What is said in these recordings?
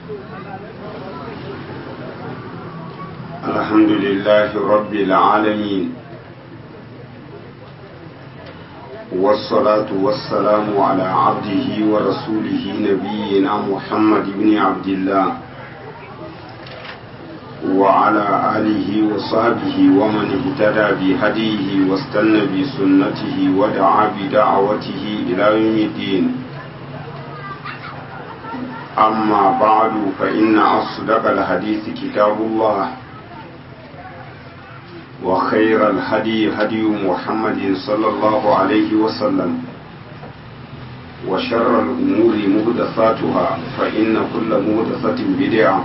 الحمد لله رب العالمين والصلاة والسلام على عبده ورسوله نبينا محمد بن عبد الله وعلى آله وصحبه ومن اهتدى بهديه واستنى بسنته ودعا بدعوته إلى يوم الدين أما بعد فإن أصدق الحديث كتاب الله وخير الهدي هدي محمد صلى الله عليه وسلم وشر الأمور مهدثاتها فإن كل مهدثة بدعة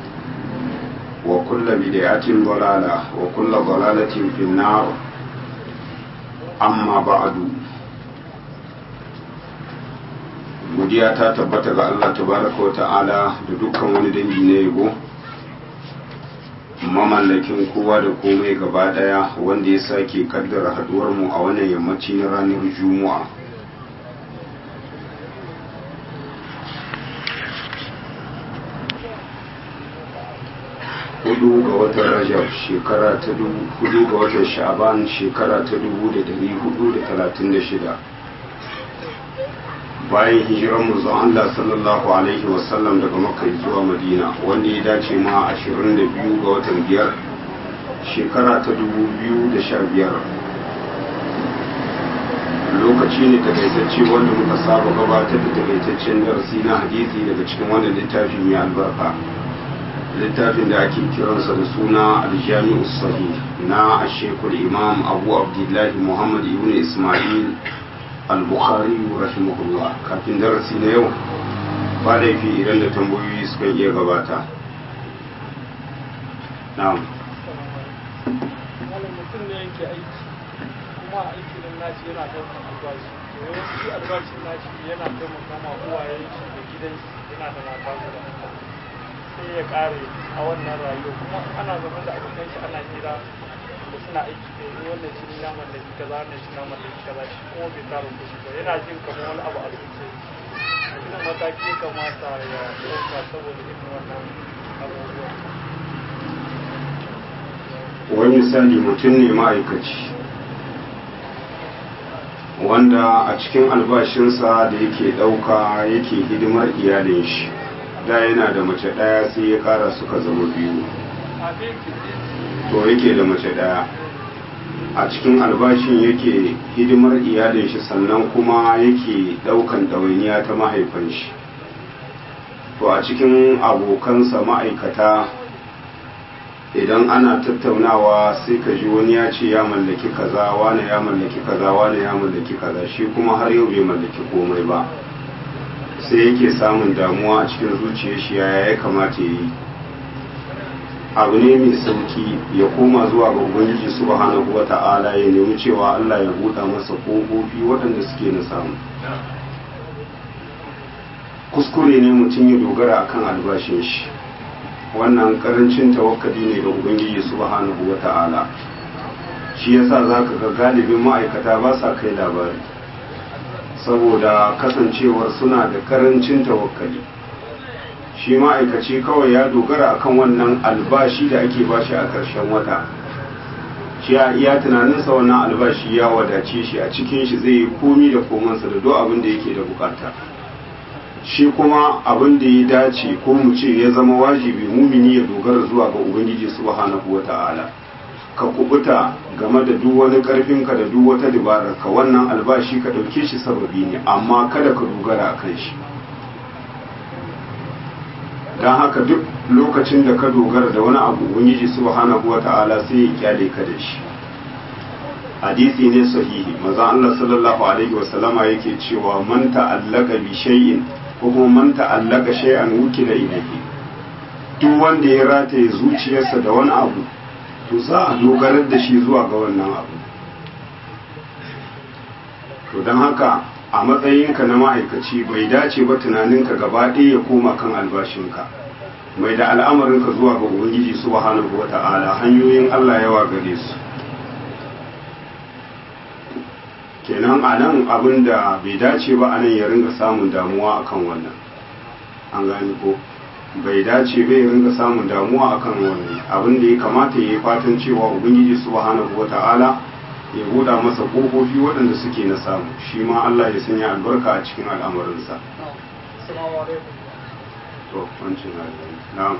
وكل بدعة ضلالة وكل ضلالة في النار أما بعد godiya ta tabbata ga Allah tabaraka wa ta'ala da dukkan wani dangi na yabo mamallakin kowa da komai gaba daya wanda ya sake kaddara haduwar mu a wannan yammaci na ranar juma'a hudu ga watan rajab shekara ta dubu hudu ga watan sha'aban shekara ta dubu da dari hudu da talatin da shida bayan hijirar manzon Allah sallallahu alaihi wasallam daga Makka zuwa Madina wanda ya dace ma 22 ga watan biyar shekara ta 2015 lokaci ne takaitacce wanda muka saba gabatar da takaitaccen darasi na hadisi daga cikin wannan littafi mai albarka littafin da ake kiransa da suna aljami'u sahih na ashekul imam abu abdullahi muhammad ibn ismail al-bukhari rahimahullah kafin darasi na yau ba laifi idan da tambayoyi suka iya gabata na'am mutum ne yake aiki kuma aiki nan nashi yana ɗaukar albashi to yawanci albashin nashi yana taimaka ma uwayen shi da gidan shi yana da mata guda sai ya ƙare a wannan rayuwa kuma ana zama da abokan shi ana hira da suna aiki da yi wannan shi na mallaki kaza wannan shi na mallaki kaza shi kuma bai tara kuɗi ba yana jin kamar wani abu a zuciya ina mataki ya kamata ya ɗauka saboda irin wannan abubuwan wani misali mutum ne ma'aikaci wanda a cikin albashinsa da yake ɗauka yake hidimar iyalin shi da yana da mace ɗaya sai ya ƙara suka zama biyu to yake da mace ɗaya a cikin albashin yake hidimar iyalin shi sannan kuma yake ɗaukan ɗawainiya ta mahaifan shi to a cikin abokansa ma'aikata idan ana tattaunawa sai ka ji wani ya ce ya mallaki kaza wane ya mallaki kaza wane ya mallaki kaza shi kuma har yau bai mallaki komai ba sai yake samun damuwa a cikin zuciyar shi yaya ya kamata ya yi abu ne mai sauki ya koma zuwa ga ubangiji subhanahu wa ta'ala ya nemi cewa Allah ya buɗa masa ƙofofi waɗanda suke na samu kuskure ne mutum ya dogara akan albashin shi wannan karancin tawakkali ne ga ubangiji subhanahu wa ta'ala shi yasa zaka ga galibin ma'aikata ba sa kai labari saboda kasancewar suna da karancin tawakkali shi ma'aikaci kawai ya dogara akan wannan albashi da ake bashi a ƙarshen wata shi ya iya tunaninsa wannan albashi ya wadace shi a cikin shi zai yi komi da komansa da duk abin da yake da bukata shi kuma abin da ya dace ko mu ce ya zama wajibi mumini ya dogara zuwa ga ubangiji subhanahu wata'ala ka kubuta game da duk wani karfinka da duk wata dabarar ka wannan albashi ka dauke shi sababi ne amma kada ka dogara a kan shi don haka duk lokacin da ka dogara da wani abu ubangiji subhanahu wata'ala sai ya kyale ka da shi hadisi ne sahihi maza Allah sallallahu alaihi wasallama yake cewa man ta'allaka bi shay'in ko kuma man ta'allaka shay'an wukila ilayhi duk wanda ya rataye zuciyarsa da wani abu to za a dogarar da shi zuwa ga wannan abu to don haka a matsayinka na ma'aikaci bai dace ba tunaninka gaba ɗaya ya koma kan albashinka mai da al'amarinka zuwa ga ubangiji subhanahu wa ta'ala hanyoyin Allah yawa gare su kenan a nan abin da bai dace ba a nan ya ringa samun damuwa akan wannan an gani ko bai dace bai ringa samun damuwa akan wannan abin da ya kamata ya yi fatan cewa ubangiji subhanahu wata'ala ya buɗa masa ƙofofi waɗanda suke na samu shi ma Allah ya sanya albarka a cikin al'amarinsa Assalamu alaikum. to wancin na'am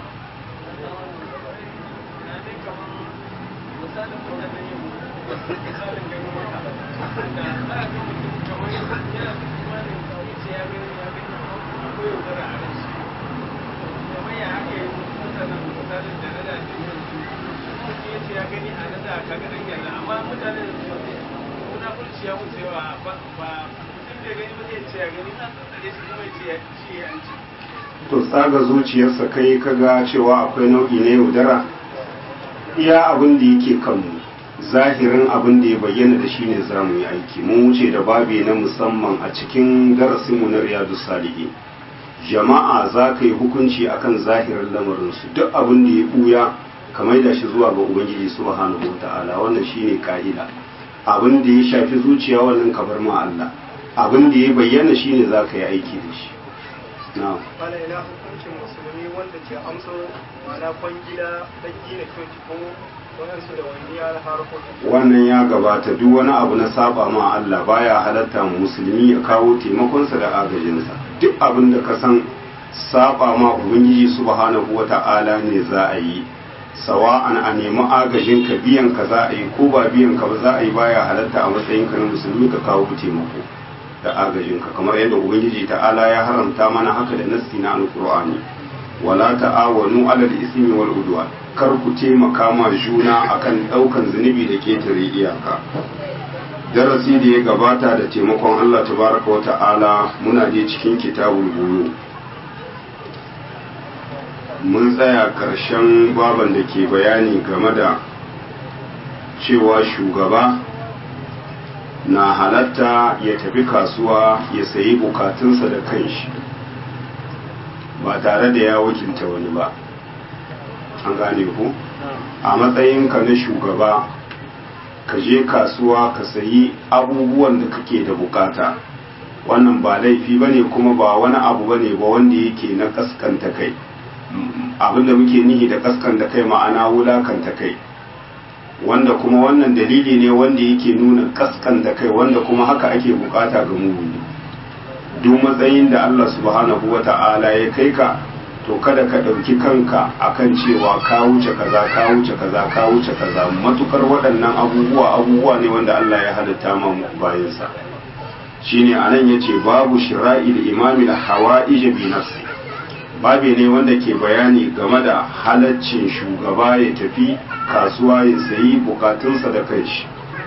to tsaga zuciyarsa kai kaga cewa akwai nau'i na yaudara iya abin da yake kanmu zahirin abin da ya bayyana da shi ne za mu yi aiki mun wuce da babi na musamman a cikin darasinmu na riyadu salihi jama'a za ka yi hukunci akan zahirin lamarinsu duk abin da ya buya ka maida shi zuwa ga ubangiji subhanahu wa ta'ala wannan shine ka'ida abin da ya shafi zuciya wannan ka bar ma Allah abin da ya bayyana shine za ka yi aiki da shi na'am Bana ina hukuncin musulmi wanda ke amsa mana kwangila don gina coci ko waɗansu da wani ya harkokin wannan ya gabata duk wani abu na saba ma Allah baya halatta mu musulmi ya kawo taimakonsa da agajinsa duk abin da ka san saba ma ubangiji subhanahu wata'ala ne za a yi sawa'an a nemi agajin ka biyan ka za a yi ko ba biyan ka ba za a yi baya halatta a matsayin ka na musulmi ka kawo taimako da agajin ka kamar yadda ubangiji ta'ala ya haramta mana haka da nassi na alqur'ani wala ta'awanu alal ismi wal udwan kar ku taimaka ma juna akan daukan zunubi da ketare iyaka darasi da ya gabata da taimakon Allah tabaraka wa ta'ala muna je cikin kitabul buyu mun tsaya karshen baban da ke bayani game da cewa shugaba na halatta ya tafi kasuwa ya sayi bukatunsa da kanshi ba tare da ya wakilta wani ba an gane ku a matsayinka na shugaba ka je kasuwa ka sayi abubuwan da kake da bukata wannan ba laifi ba ne kuma ba wani abu ba ne ba wanda yake na kaskanta kai abinda muke nihi da kaskanta kai ma'ana wulakanta kai wanda kuma wannan dalili ne wanda yake nuna kaskanta kai wanda kuma haka ake bukata ga mumini duk matsayin da Allah subhanahu wa ta'ala ya kai ka to kada ka ɗauki kanka akan cewa ka wuce kaza ka wuce kaza ka wuce kaza matukar waɗannan abubuwa abubuwa ne wanda Allah ya halitta ma bayansa shine anan yace babu shira'il imami da hawa'ij bi nafsi babi ne wanda ke bayani game da halaccin shugaba ya tafi kasuwa ya sayi bukatunsa da kanshi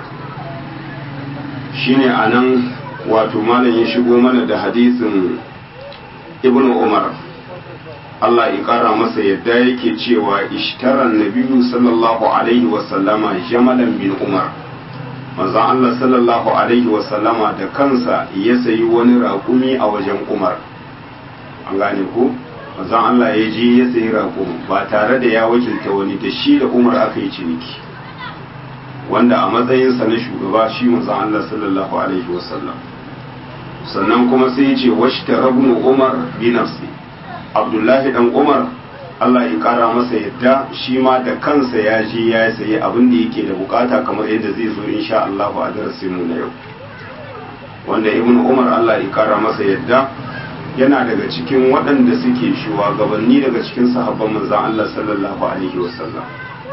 shine anan wato malam ya shigo mana da hadisin ibnu umar Allah ya kara masa yadda yake cewa ishtaran nabiyu sallallahu alaihi wasallama jamalan bin umar manzon Allah sallallahu alaihi wasallama da kansa ya sayi wani raƙumi a wajen umar an gane ko manzon Allah ya je ya sayi raƙumi ba tare da ya wakilta wani da shi da umar aka yi ciniki wanda a matsayinsa na shugaba shi manzon Allah sallallahu alaihi wasallam sannan kuma sai ya ce washta rabnu umar bi nafsi abdullahi dan umar Allah ya kara masa yadda shi ma da kansa ya je ya sayi abin da yake da bukata kamar yadda zai zo insha Allah a darasin mu na yau wanda ibnu umar Allah ya kara masa yadda yana daga cikin waɗanda suke shugabanni daga cikin sahabban manzon Allah sallallahu alaihi wasallam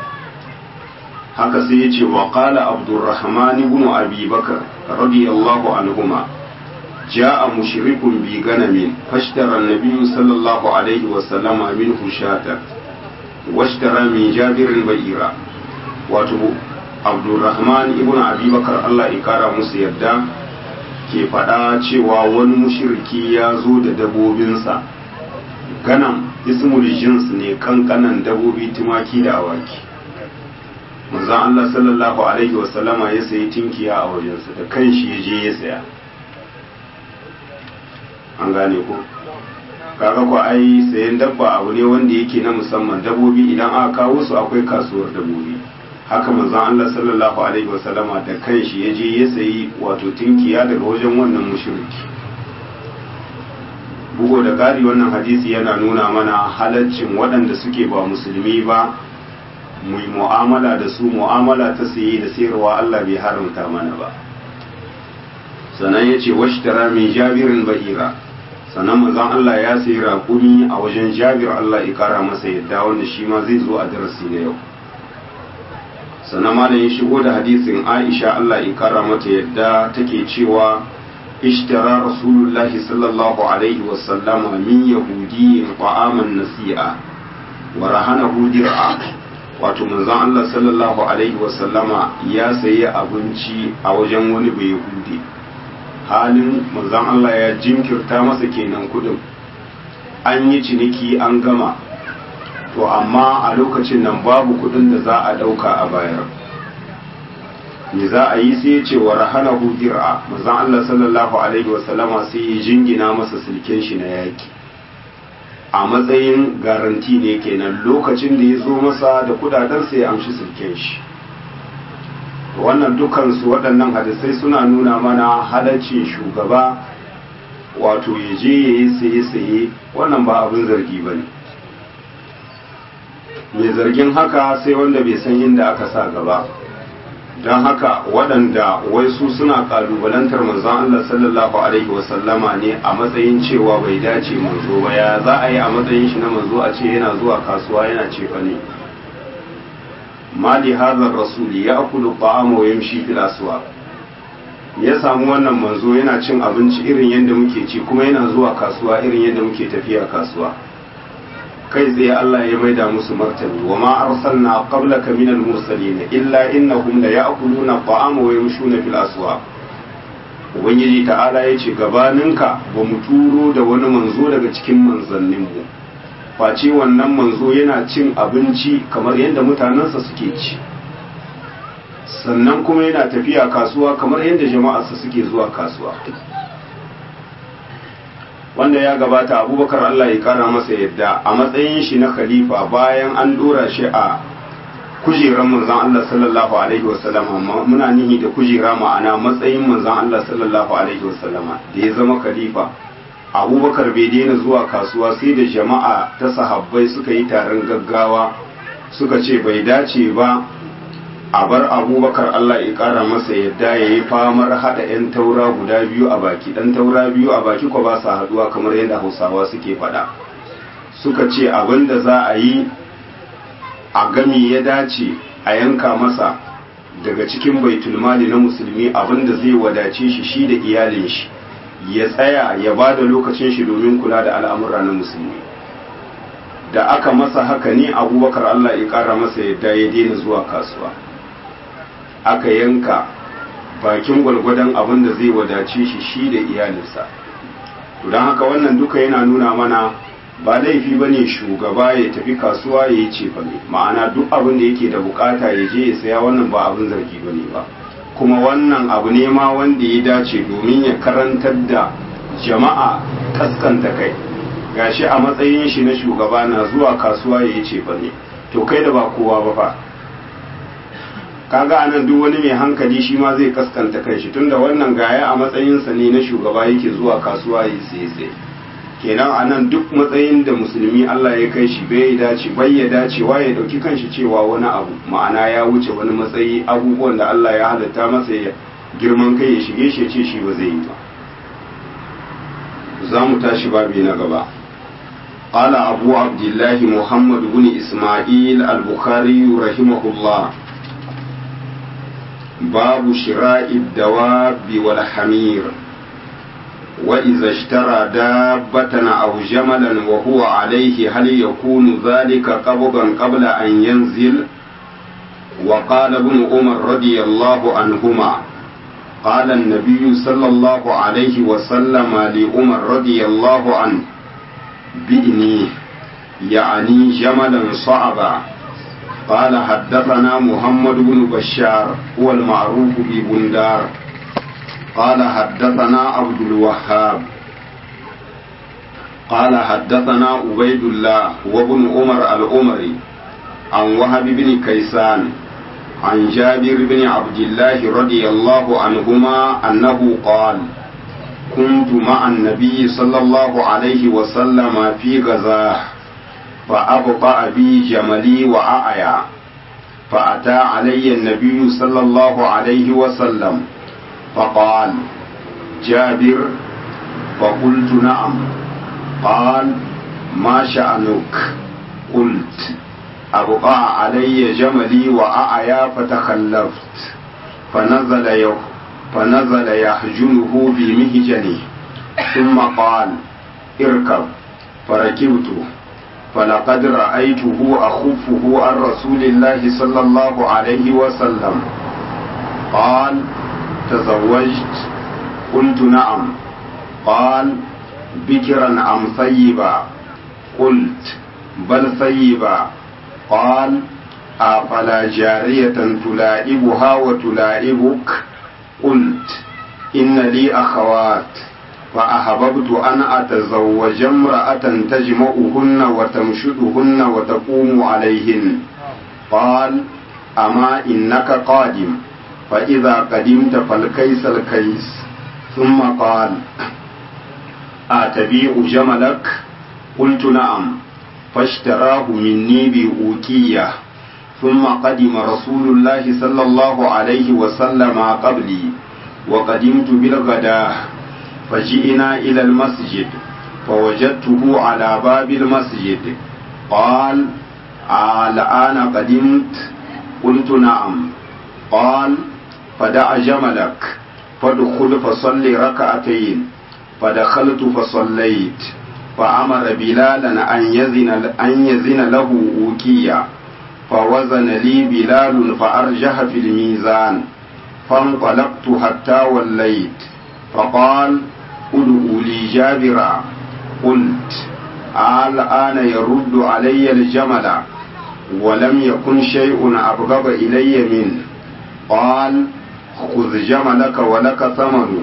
haka sai ya ce wa qala abdurrahman ibn abi bakr radiyallahu anhuma جاء مشرك بغنم فاشترى النبي صلى الله عليه وسلم منه شاة واشترى من جابر بئيرا wato abdulrahman ibn abubakar allah ikara musu yadda ke faɗa cewa wani mushirki ya zo da dabobinsa ganam ismul jins ne kankanan dabobi tumaki da awaki manzon allah sallallahu alaihi wasallama ya sayi tinkiya a wajensa da kanshi ya je ya saya an gane ko kaga ko ai sayan dabba abu ne wanda yake na musamman dabbobi idan aka kawo su akwai kasuwar dabbobi haka manzon Allah sallallahu alaihi wasallama da kanshi ya je ya sayi wato tinkiya daga wajen wannan mushriki bugo da ƙari wannan hadisi yana nuna mana halaccin waɗanda suke ba musulmi ba mu yi mu'amala da su mu'amala ta saye da sayarwa Allah bai haramta mana ba sannan ya ce washtara min jabirin ba'ira sannan manzon Allah ya sayi raƙumi a wajen jabir Allah ya kara masa yadda wanda shi ma zai zo a darasi na yau sannan malam ya shigo da hadisin Aisha Allah ya kara mata yadda take cewa ishtara rasulullahi sallallahu alaihi wa sallama min yahudiyyin ta'aman nasi'a wa rahanahu dir'a wato manzon Allah sallallahu alaihi wa sallama ya sayi abinci a wajen wani bai yahudi halin manzon Allah ya jinkirta masa kenan kudin an yi ciniki an gama to amma a lokacin nan babu kudin da za a dauka a bayar me za a yi sai ce wa rahana dir'a manzon Allah sallallahu alaihi wasallama sai ya jingina masa silken shi na yaki a matsayin garanti ne kenan lokacin da ya zo masa da kudaden sai ya amshi silken shi wannan dukansu waɗannan hadisai suna nuna mana halaccin shugaba wato ya je ya yi saye-saye wannan ba abin zargi ba ne mai zargin haka sai wanda bai san inda aka sa gaba don haka waɗanda wai su suna ƙalubalantar manzon Allah sallallahu alaihi wasallama ne a matsayin cewa bai dace manzo ba ya za a yi a matsayin shi na manzo a ce yana zuwa kasuwa yana cefa ne mali hazar rasuli ya akulu ta'ama wa yamshi fil aswaq ya samu wannan manzo yana cin abinci irin yadda muke ci kuma yana zuwa kasuwa irin yadda muke tafiya kasuwa kai tsaye Allah ya maida musu martani wa ma arsalna qablaka minal mursalin illa innahum la ya'kuluna ta'ama wa yamshuna fil aswaq ubangiji ta'ala ya ce gabaninka ba mu turo da wani manzo daga cikin manzanninmu face wannan manzo yana cin abinci kamar yadda mutanensa suke ci sannan kuma yana tafiya kasuwa kamar yadda jama'arsa suke zuwa kasuwa wanda ya gabata abubakar Allah ya kara masa yadda a matsayin shi na khalifa bayan an dora shi a kujerar manzan Allah sallallahu alaihi wasallam muna nihi da kujera ma'ana matsayin manzan Allah sallallahu alaihi wasallama da ya zama khalifa abubakar bai daina zuwa kasuwa sai da jama'a ta sahabbai suka yi taron gaggawa suka ce bai dace ba a bar abubakar allah ya kara masa yadda ya yi famar haɗa 'yan taura guda biyu a baki ɗan taura biyu a baki ko ba sa haɗuwa kamar yadda hausawa suke faɗa suka ce abin da za a yi a gami ya dace a yanka masa daga cikin baitulmali na musulmi abin da zai wadace shi shi da iyalin shi ya tsaya ya ba da lokacin shi domin kula da al'amura na musulmi da aka masa haka ne abubakar Allah ya ƙara masa yadda ya daina zuwa kasuwa aka yanka bakin gwalgwadon abin da zai wadace shi shi da iyalinsa don haka wannan duka yana nuna mana ba laifi ba ne shugaba ya tafi kasuwa ya yi cefa ne ma'ana duk abin da yake da bukata ya je ya saya wannan ba abin zargi ba ne ba kuma wannan abu ne ma wanda ya dace domin ya karantar da jama'a kaskanta kai gashi a matsayin shi na shugaba na zuwa kasuwa ya yi cefa ne to kai da ba kowa ba fa kaga anan duk wani mai hankali shi ma zai kaskanta kai shi tunda wannan gaya a matsayinsa ne na shugaba yake zuwa kasuwa ya yi sai kenan anan duk matsayin da musulmi Allah ya kai shi bai dace bai ya dacewa ya dauki kanshi cewa wani abu ma'ana ya wuce wani matsayi abubuwan da Allah ya halatta masa ya girman kai ya shige shi ya ce shi ba zai yi ba za mu tashi babi na gaba قال أبو عبد الله محمد بن إسماعيل البخاري رحمه الله باب شراء الدواب والحمير وإذا اشترى دابة أو جملا وهو عليه هل يكون ذلك قبضا قبل أن ينزل وقال ابن عمر رضي الله عنهما قال النبي صلى الله عليه وسلم لعمر رضي الله عنه بإني يعني جملا صعبا قال حدثنا محمد بن بشار هو المعروف ببندار قال حدثنا عبد الوهاب قال حدثنا عبيد الله وابن عمر العمري عن وهب بن كيسان عن جابر بن عبد الله رضي الله عنهما أنه قال كنت مع النبي صلى الله عليه وسلم في غزاه فأبطأ بي جملي وأعيا فأتى علي النبي صلى الله عليه وسلم فقال جابر فقلت نعم قال ما شأنك قلت أبقى علي جملي وأعيا فتخلفت فنزل يخ فنزل يحجنه بمهجنه ثم قال اركب فركبت فلقد رأيته أخفه عن رسول الله صلى الله عليه وسلم قال تزوجت قلت نعم قال بكرا أم ثيبا قلت بل ثيبا قال أفلا جارية تلائبها وتلائبك قلت إن لي أخوات فأحببت أن أتزوج امرأة تجمعهن وتمشدهن وتقوم عليهن قال أما إنك قادم فإذا قدمت فالكيس الكيس ثم قال أتبيع جملك قلت نعم فاشتراه مني بأوكية ثم قدم رسول الله صلى الله عليه وسلم قبلي وقدمت بالغداه فجئنا إلى المسجد فوجدته على باب المسجد قال الآن قدمت قلت نعم قال فدع جملك فادخل فصل ركعتين فدخلت فصليت فأمر بلالا أن يزن, أن يزن له أوكيا فوزن لي بلال فأرجح في الميزان فانطلقت حتى وليت فقال ادعوا لي جابرا قلت الآن يرد علي الجمل ولم يكن شيء أبغض إلي منه قال خذ جملك ولك ثمن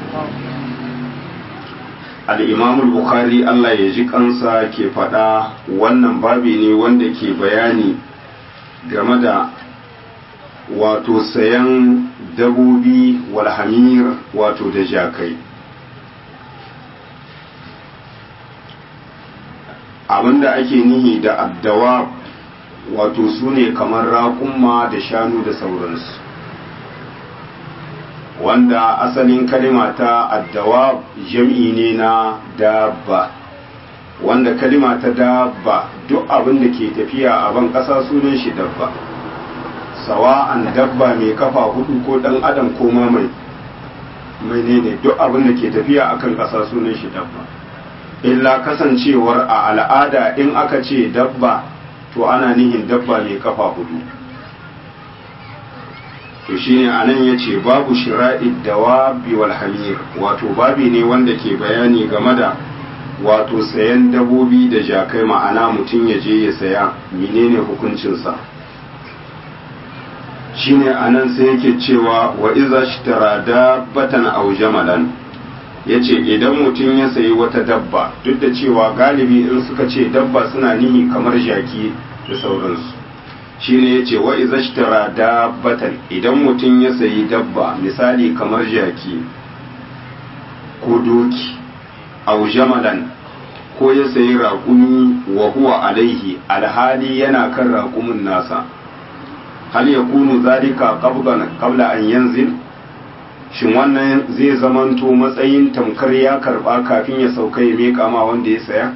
الإمام البخاري Allah ya ji kansa ke faɗa wannan babi ne wanda ke bayani game da wato sayan dabobi walhamir wato da jakai abinda ake nihi da addawa wato su ne kamar raƙumma da shanu da sauransu wanda asalin kalima ta addawa jam'i ne na dabba wanda kalima ta dabba duk abin da ke tafiya a ban ƙasa sunan shi dabba sawa'an dabba mai kafa hudu ko ɗan adam ko ma mai mai ne duk abin da ke tafiya akan ƙasa sunan shi dabba illa kasancewar a al'ada in aka ce dabba to ana nihin dabba mai kafa hudu to shine anan yace babu shira'id dawabi wal hamir wato babi ne wanda ke bayani game da wato sayan dabobi da jakai ma'ana mutum ya je ya saya menene hukuncinsa shine anan sai yake cewa wa iza shtara dabbatan aw jamalan yace idan mutum ya sayi wata dabba duk da cewa galibi in suka ce dabba suna nihi kamar jaki da sauransu shine yace wa iza shtara dabbatan idan mutum ya sayi dabba misali kamar jaki ko doki aw jamalan ko ya sayi raƙumi wa huwa alaihi alhali yana kan raƙumin nasa hal ya kunu zalika qabla an yanzil shin wannan zai zamanto matsayin tamkar ya karba kafin ya sauka ya meka ma wanda ya saya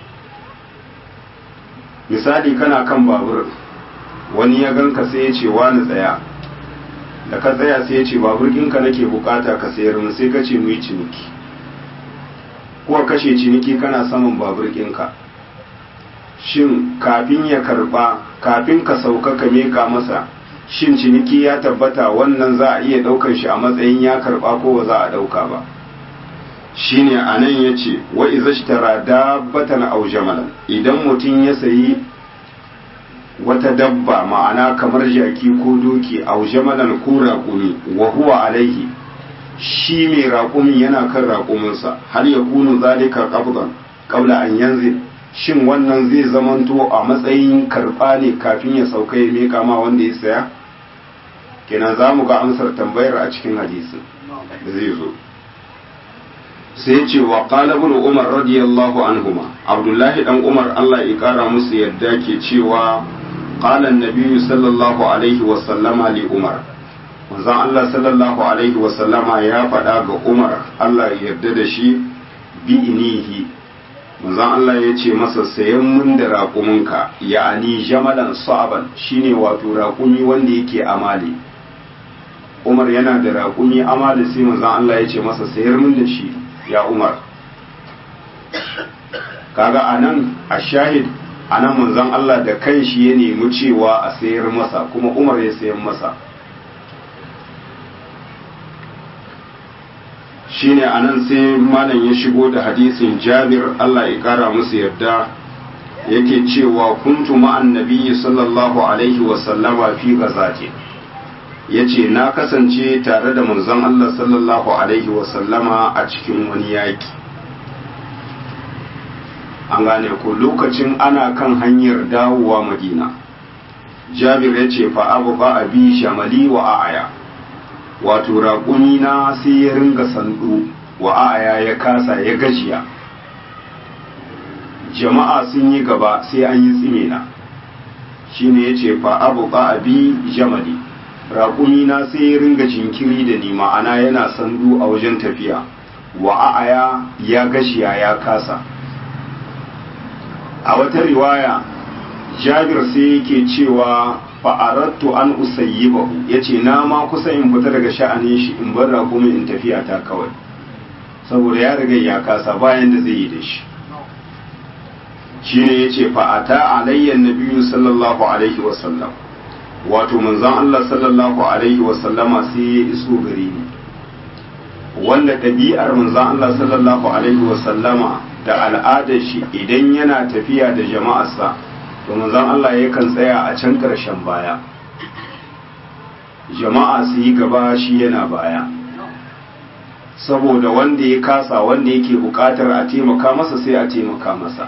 misali kana kan babur wani ya ganka sai ya ce wani tsaya da ka tsaya sai ya ce babur ɗinka nake bukata ka sayar mu sai ka ce mu yi ciniki ko kashe ciniki kana saman babur ɗinka shin kafin ya karba kafin ka sauka ka meka masa shin ciniki ya tabbata wannan za a iya ɗaukar shi a matsayin ya karba ko ba za a ɗauka ba shine a nan ya ce wa izashtara dabbatan aw jamalan idan mutum ya sayi wata dabba ma'ana kamar jaki ko doki aw jamalan ko raƙumi wa huwa alaihi shi mai raƙumin yana kan raƙuminsa har ya kunu zalika qabdan qabla an yanzil shin wannan zai zamanto a matsayin karɓa ne kafin ya sauka ya meka ma wanda ya saya kenan za mu ga amsar tambayar a cikin hadisi da zai zo sai ce wa qala ibn umar radiyallahu anhuma abdullahi dan umar Allah ya kara musu yadda ke cewa qala an-nabiy sallallahu alaihi wa sallama li umar manzon Allah sallallahu alaihi wa sallama ya faɗa ga umar Allah ya yarda da shi bi inihi manzon Allah ya ce masa sayan mun da raƙuminka ya'ani jamalan sa'aban shine wato raƙumi wanda yake amali umar yana da raƙumi amali sai manzon Allah ya ce masa sayar mun da shi ya umar kaga anan a shahid anan manzon Allah da kanshi ya nemi cewa a sayar masa kuma umar ya sayan masa shine anan sai malam ya shigo da hadisin jabir Allah ya kara musu yarda yake cewa kuntu ma'an nabiyyi sallallahu alaihi wa sallama fi ghazati yace na kasance tare da manzon Allah sallallahu alaihi wa sallama a cikin wani yaki an gane ko lokacin ana kan hanyar dawowa madina jabir ya ce fa abu ba abi shamali wa a'aya wato raƙumi na sai ya ringa sandu wa a'aya ya kasa ya gajiya jama'a sun yi gaba sai an yi tsime na shine ya ce fa abu ba abi jamali raƙumi na sai ya ringa jinkiri da ni ma'ana yana sandu a wajen tafiya wa a'aya ya gashiya ya kasa a wata riwaya jabir sai yake cewa fa'arattu an usayyibahu yace na ma kusa in fita daga sha'anin shi in bar raƙumi in tafiya ta kawai saboda ya riga ya kasa bayan da zai yi da shi shine yace fa'ata alayya nabiyyu sallallahu alaihi wasallam wato manzon Allah sallallahu alaihi wasallama sai ya iso gare ni wanda ɗabi'ar manzon Allah sallallahu alaihi wasallama da al'adar shi idan yana tafiya da jama'arsa to manzon Allah yakan tsaya a can ƙarshen baya jama'a su yi gaba shi yana baya saboda wanda ya kasa wanda yake buƙatar a taimaka masa sai a taimaka masa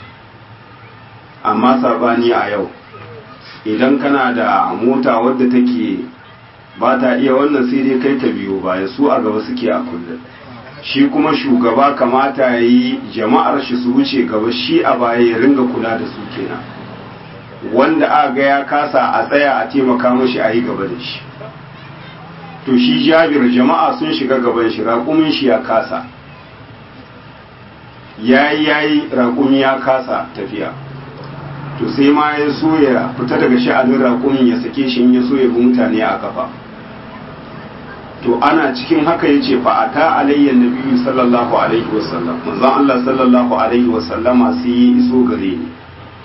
amma sabani a yau idan kana da mota wadda take ba ta iya wannan sai dai kai ta biyo baya su a gaba suke a kullum shi kuma shugaba kamata ya yi jama'ar shi su wuce gaba shi a baya ya ringa kula da su kenan wanda a ga ya kasa a tsaya a taimaka mashi a yi gaba da shi to shi jabir jama'a sun shiga gaban shi raƙumin shi ya kasa yayi yayi raƙumi ya kasa tafiya to sai ma ya so ya fita daga sha'anin raƙumin ya sake shi ya so ya bi mutane a kafa to ana cikin haka ya ce fa'ata alayyan nabiyu sallallahu alaihi wasallam manzon Allah sallallahu alaihi wasallama sai ya iso gare ni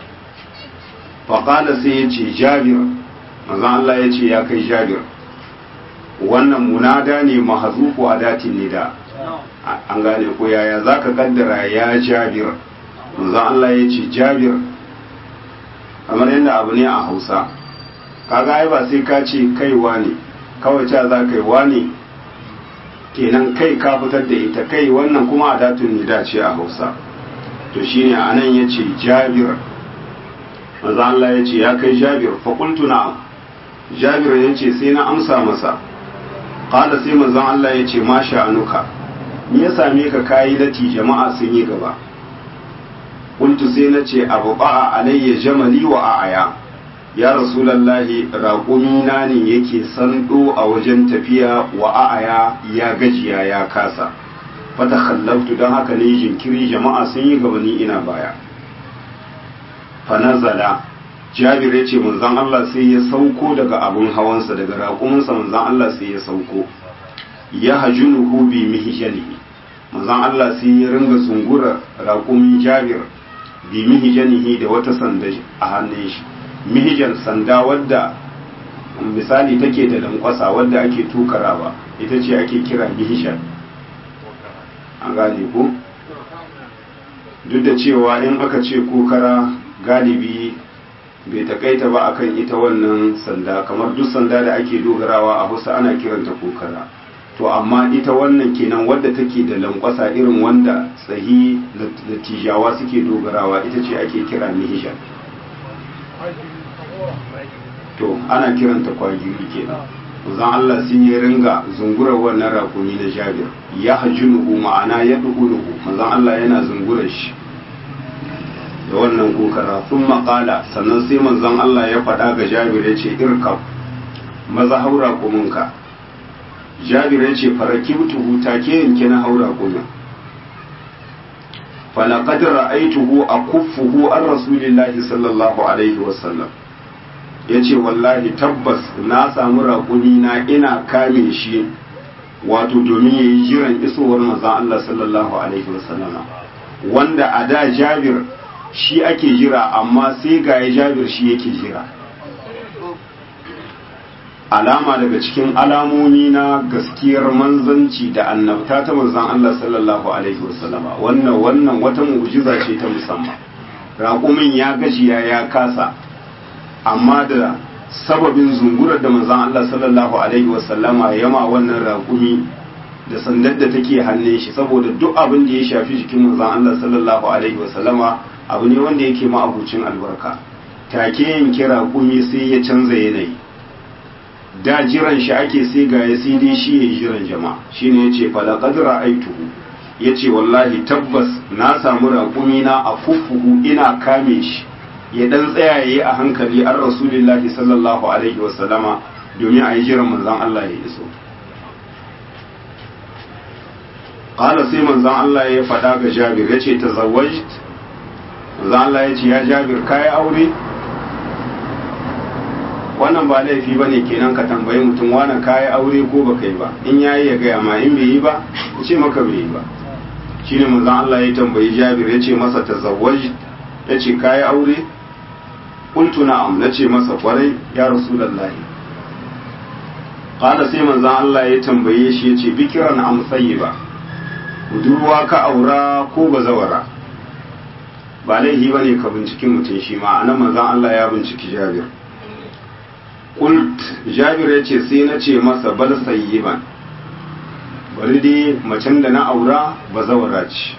faƙala sai ya ce jabir manzon Allah ya ce ya kai jabir wannan munada ne mahazufu a datin nida an gane ko yaya za ka kaddara ya jabir manzon Allah ya ce jabir kamar yadda abu ne a hausa kaga ai ba sai ka ce kaiwa ne kawai ca za ka yi wani kenan kai ka fitar da ita kai wannan kuma a datun nida ce a hausa to shine a nan ya ce jabir maza Allah ya ce ya kai jabir faƙultu na jabir ya ce sai na amsa masa ƙada sai mazan Allah ya ce ma sha'anuka ni ya same ka kayi lati jama'a sun yi gaba ƙultu sai na ce abu ba'a alayya jamali wa a'aya ya rasulallahi raƙumina ne yake sando a wajen tafiya wa a'aya ya gajiya ya kasa fata khallaftu don haka ne jinkiri jama'a sun yi gabani ina baya fanazala jabir ya ce manzon Allah sai ya sauko daga abun hawansa daga raƙuminsa manzon Allah sai ya sauko ya hajunuhu bi mihjanihi manzon Allah sai ya ringa zungura raƙumin jabir bi mihjanihi da wata sanda a hannun shi mihijan sanda wadda misali take da lankwasa wadda ake tukarawa ita ce ake kira mihishan an gane ku duk da cewa in aka ce kokara galibi bai takaita ba akan ita wannan sanda kamar duk sanda da ake dogarawa a hausa ana kiranta kokara to amma ita wannan kenan wadda take da lankwasa irin wanda tsahi da tijawa suke dogarawa ita ce ake kira mihishan to ana kiranta kwagiri kenan manzon Allah sun yi ringa zungurar wannan rakumi na Jabir ya hajunuhu ma'ana ya duhunuhu manzon Allah yana zungurar shi da wannan kokara sun maƙala sannan sai manzon Allah ya faɗa ga Jabir ya ce irkab maza haura kuminka Jabir ya ce farakibtuhu take yanke na haura kumin falaqad ra'aytuhu akuffuhu an rasulillahi sallallahu alaihi wasallam yace wallahi tabbas na samu raƙumi na ina kame shi wato domin yayi jiran isowar manzon Allah sallallahu alaihi wasallam wanda a da Jabir shi ake jira amma sai ga ya Jabir shi yake jira alama daga cikin alamomi na gaskiyar manzanci da annabta ta manzon Allah sallallahu alaihi wasallama wannan wannan wata mu'jiza ce ta musamman raƙumin ya gajiya ya kasa amma da sababin zungurar da manzon Allah sallallahu alaihi wasallama yama wannan raƙumi da sandar da take hannun shi saboda duk abin da ya shafi jikin manzon Allah sallallahu alaihi wasallama abu ne wanda yake ma'abucin albarka take yanke raƙumi sai ya canza yanayi da jiran shi ake sai ga ya sai dai shi ya jiran jama'a shine yace fala qad ra'aytuhu yace wallahi tabbas na samu raƙumi na a fuffuhu ina kame shi ya dan tsayaye a hankali an rasulullahi sallallahu alaihi wa sallama domin a yi jiran manzon Allah ya iso qala sai manzon Allah ya faɗa ga Jabir yace tazawwajt manzon Allah yace ya Jabir kai aure wannan ba laifi ba ne kenan ka tambayi mutum wani kayi aure ko ba kai ba in yayi ya gaya ma in bai yi ba ya ce maka bai yi ba shine manzon Allah ya tambayi Jabir ya ce masa tazawwaj ya ce kayi aure qultu na'am na ce masa kwarai ya rasulullahi qala sai manzon Allah ya tambaye shi ya ce bikiran am ba budurwa ka aura ko bazawara ba laifi ba ne ka binciki mutum shi ma anan manzon Allah ya binciki Jabir kult jabir ya ce sai na ce masa bal sayyiban bari dai macen da na aura ba zawara ce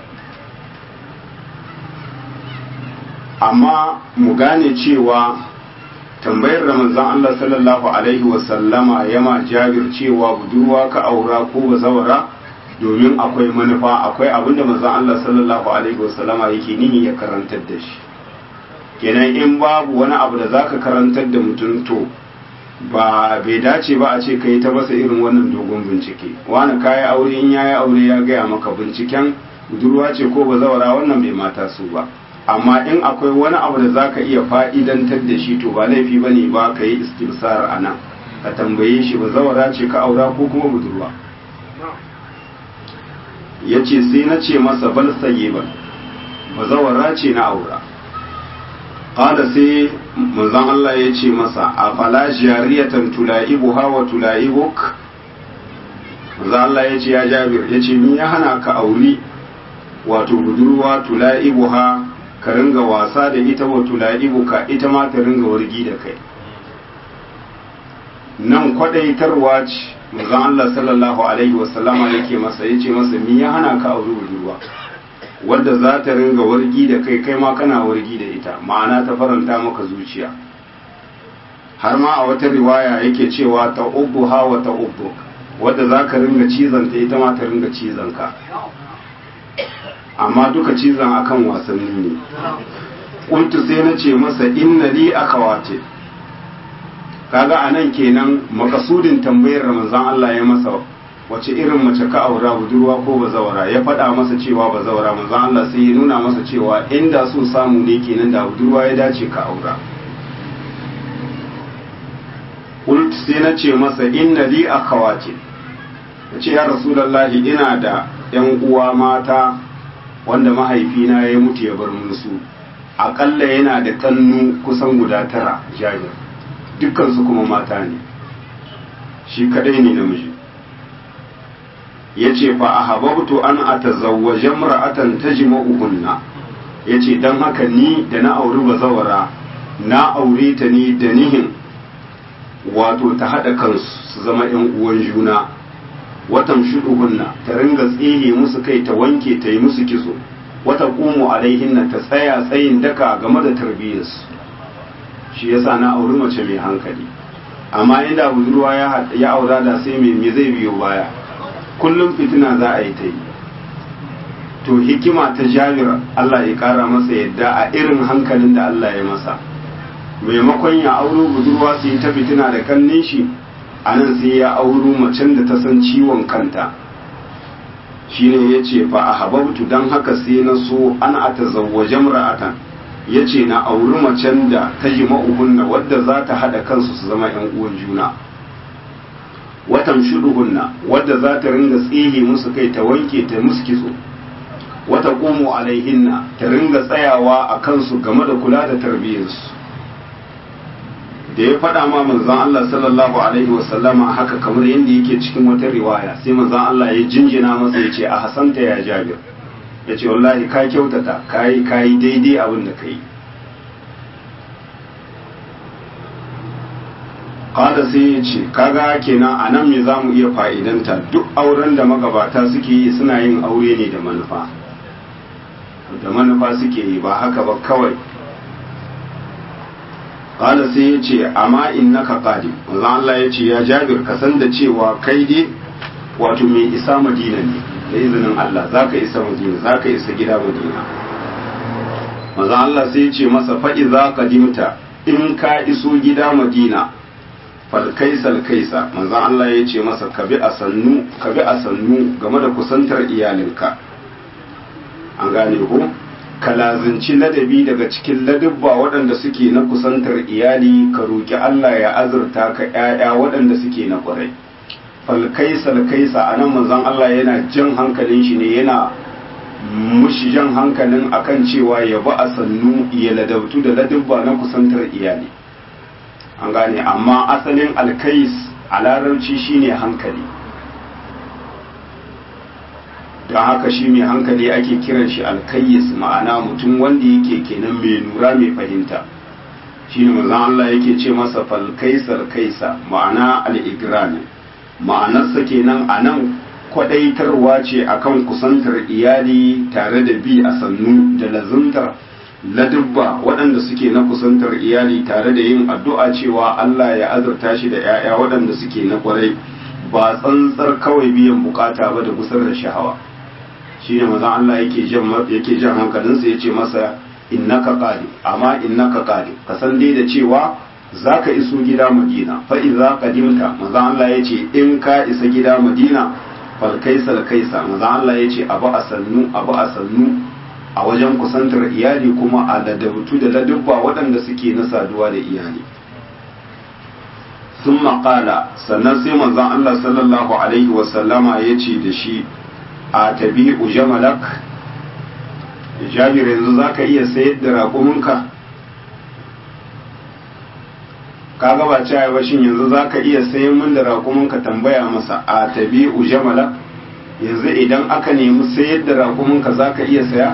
amma mu gane cewa tambayar da manzon Allah sallallahu alaihi wasallama yama jabir cewa budurwa ka aura ko ba zawara domin akwai manufa akwai abin da manzon Allah sallallahu alaihi wasallama yake nini ya karantar da shi kenan in babu wani abu da zaka karantar da mutum to ba bai dace ba a ce kai ta masa irin wannan dogon bincike wani kayi aure in yayi aure ya gaya maka binciken budurwa ce ko ba zawara wannan bai mata su ba amma in akwai wani abu da zaka iya fa'idantar da shi to ba laifi bane ba ka yi istimsar a nan ka tambaye shi ba zawara ce ka aura ko kuma budurwa ya ce sai na ce masa bal sayyiban ba zawara ce na aura qala sai manzon Allah ya ce masa a fala jariyatan tula'ibuha wa tula'ibuk manzon Allah ya ce ya Jabir ya ce ni ya hana ka auri wato budurwa tula'ibuha ka ringa wasa da ita wa tula'ibuka ita ma ta ringa wargi da kai nan kwadaitarwa ce manzon Allah sallallahu alaihi wasallama yake masa yace masa ni ya hana ka auri budurwa wadda za ta ringa wargi da kai kai ma kana wargi da ita ma'ana ta faranta maka zuciya har ma a wata riwaya yake cewa ta ubbu ha wa ta ubbu wadda za ka ringa cizon ta ita ma ta ringa cizon ka amma duka cizon akan wasanni ne kuntu sai na ce masa inna li akawati kaga anan kenan makasudin tambayar ramazan Allah ya masa wace irin mace ka aura budurwa ko bazawara ya faɗa masa cewa bazawara manzo Allah sai ya nuna masa cewa inda so samu ne kenan da budurwa ya dace ka aura Ult sai na ce masa inna li akhawati ce ya rasulullahi ina da yan uwa mata wanda mahaifina ya mutu ya bar mun su akalla yana da kannu kusan guda tara jabir dukkan su kuma mata ne shi kadai ne namiji yace fa ahabbtu an atazawwaja imra'atan tajma'uhunna yace dan haka ni da na auri bazawara na aure ta ne da nihin wato ta hada kansu su zama yan uwan juna watan shuduhunna ta ringa tsihe musu kai ta wanke ta yi musu kitso wata qumu alaihinna ta tsaya tsayin daka game da tarbiyyarsu shi yasa na auri mace mai hankali amma inda budurwa ya aura da sai me zai biyo baya kullum fitina za a yi ta yi to hikima ta jabir Allah ya kara masa yadda a irin hankalin da Allah ya masa maimakon ya auro budurwa su yi ta fitina da kannin shi a nan sai ya auro macen da ta san ciwon kanta shine ya ce fa a hababtu don haka sai na so an a ta zawwaje mura'atan ya ce na auri macen da ta ji ma'uhunna wadda za ta haɗa kansu su zama ‘yan uwan juna watan shuduhunna wadda za ta ringa tsihe musu kai ta wanke ta musu kitso wata ƙomo alaihinna ta ringa tsayawa a kansu game da kula da tarbiyyarsu da ya faɗa ma manzon Allah sallallahu alaihi wasallama haka kamar yadda yake cikin wata riwaya sai manzon Allah ya jinjina masa ya ce a hasanta ya jabir ya ce wallahi ka kyautata ka yi daidai abin da ka yi kada sai ya ce kaga kenan a nan me za mu iya fa'idanta duk auren da magabata suke yi suna yin aure ne da manufa da manufa suke yi ba haka ba kawai kada sai ya ce amma innaka qadim Allah ya ce ya jabir ka san da cewa kai dai wato mai isa madina ne da izinin Allah za ka isa madina za ka isa gida madina maza Allah sai ce masa faɗi za ka dimta in ka iso gida madina falkaisal kaisa maza Allah ya ce masa ka bi a sannu ka bi a sannu game da kusantar iyalinka an gane ko ka lazinci ladabi daga cikin ladabba waɗanda suke na kusantar iyali ka roƙi Allah ya azurta ka ‘ya'ya waɗanda suke na ƙwarai falkaisa kaisa a nan manzon Allah yana jan hankalin shi ne yana mushi jan hankalin akan cewa ya ba a sannu ya ladabtu da ladabba na kusantar iyali an gane amma asalin alkais a larabci shine hankali don haka shi mai hankali ake kiran shi alkayyis ma'ana mutum wanda yake kenan mai nura mai fahimta shi ne manzon Allah yake ce masa falkaisar kaisa ma'ana al'igrani ma'anarsa kenan a nan kwadaitarwa ce akan kusantar iyali tare da bi a sannu da lazuntar ladubba waɗanda suke na kusantar iyali tare da yin addu'a cewa Allah ya azurta shi da ‘ya'ya waɗanda suke na kwarai ba tsantsar kawai biyan bukata ba da kusar da shahawa shi ne mazan Allah yake jan hankalinsa ya ce masa innaka qadi amma innaka qadi ka san dai da cewa zaka iso gida Madina fa idza qadimta mazan Allah ya ce in ka isa gida Madina fal kaisal kaisa mazan Allah ya ce abu a sannu abu a sannu a wajen kusantar iyali kuma a ladabtu da ladubba waɗanda suke na saduwa da iyali sun maƙala sannan sai manzon Allah sallallahu alaihi wasallama ya ce da shi a tabi ujamalak jabir yanzu za ka iya sayar da raƙuminka ka gaba cewa ba shin yanzu za ka iya sayan min da raƙuminka tambaya masa a tabi ujamalak yanzu idan aka nemi sayar da raƙuminka za ka iya saya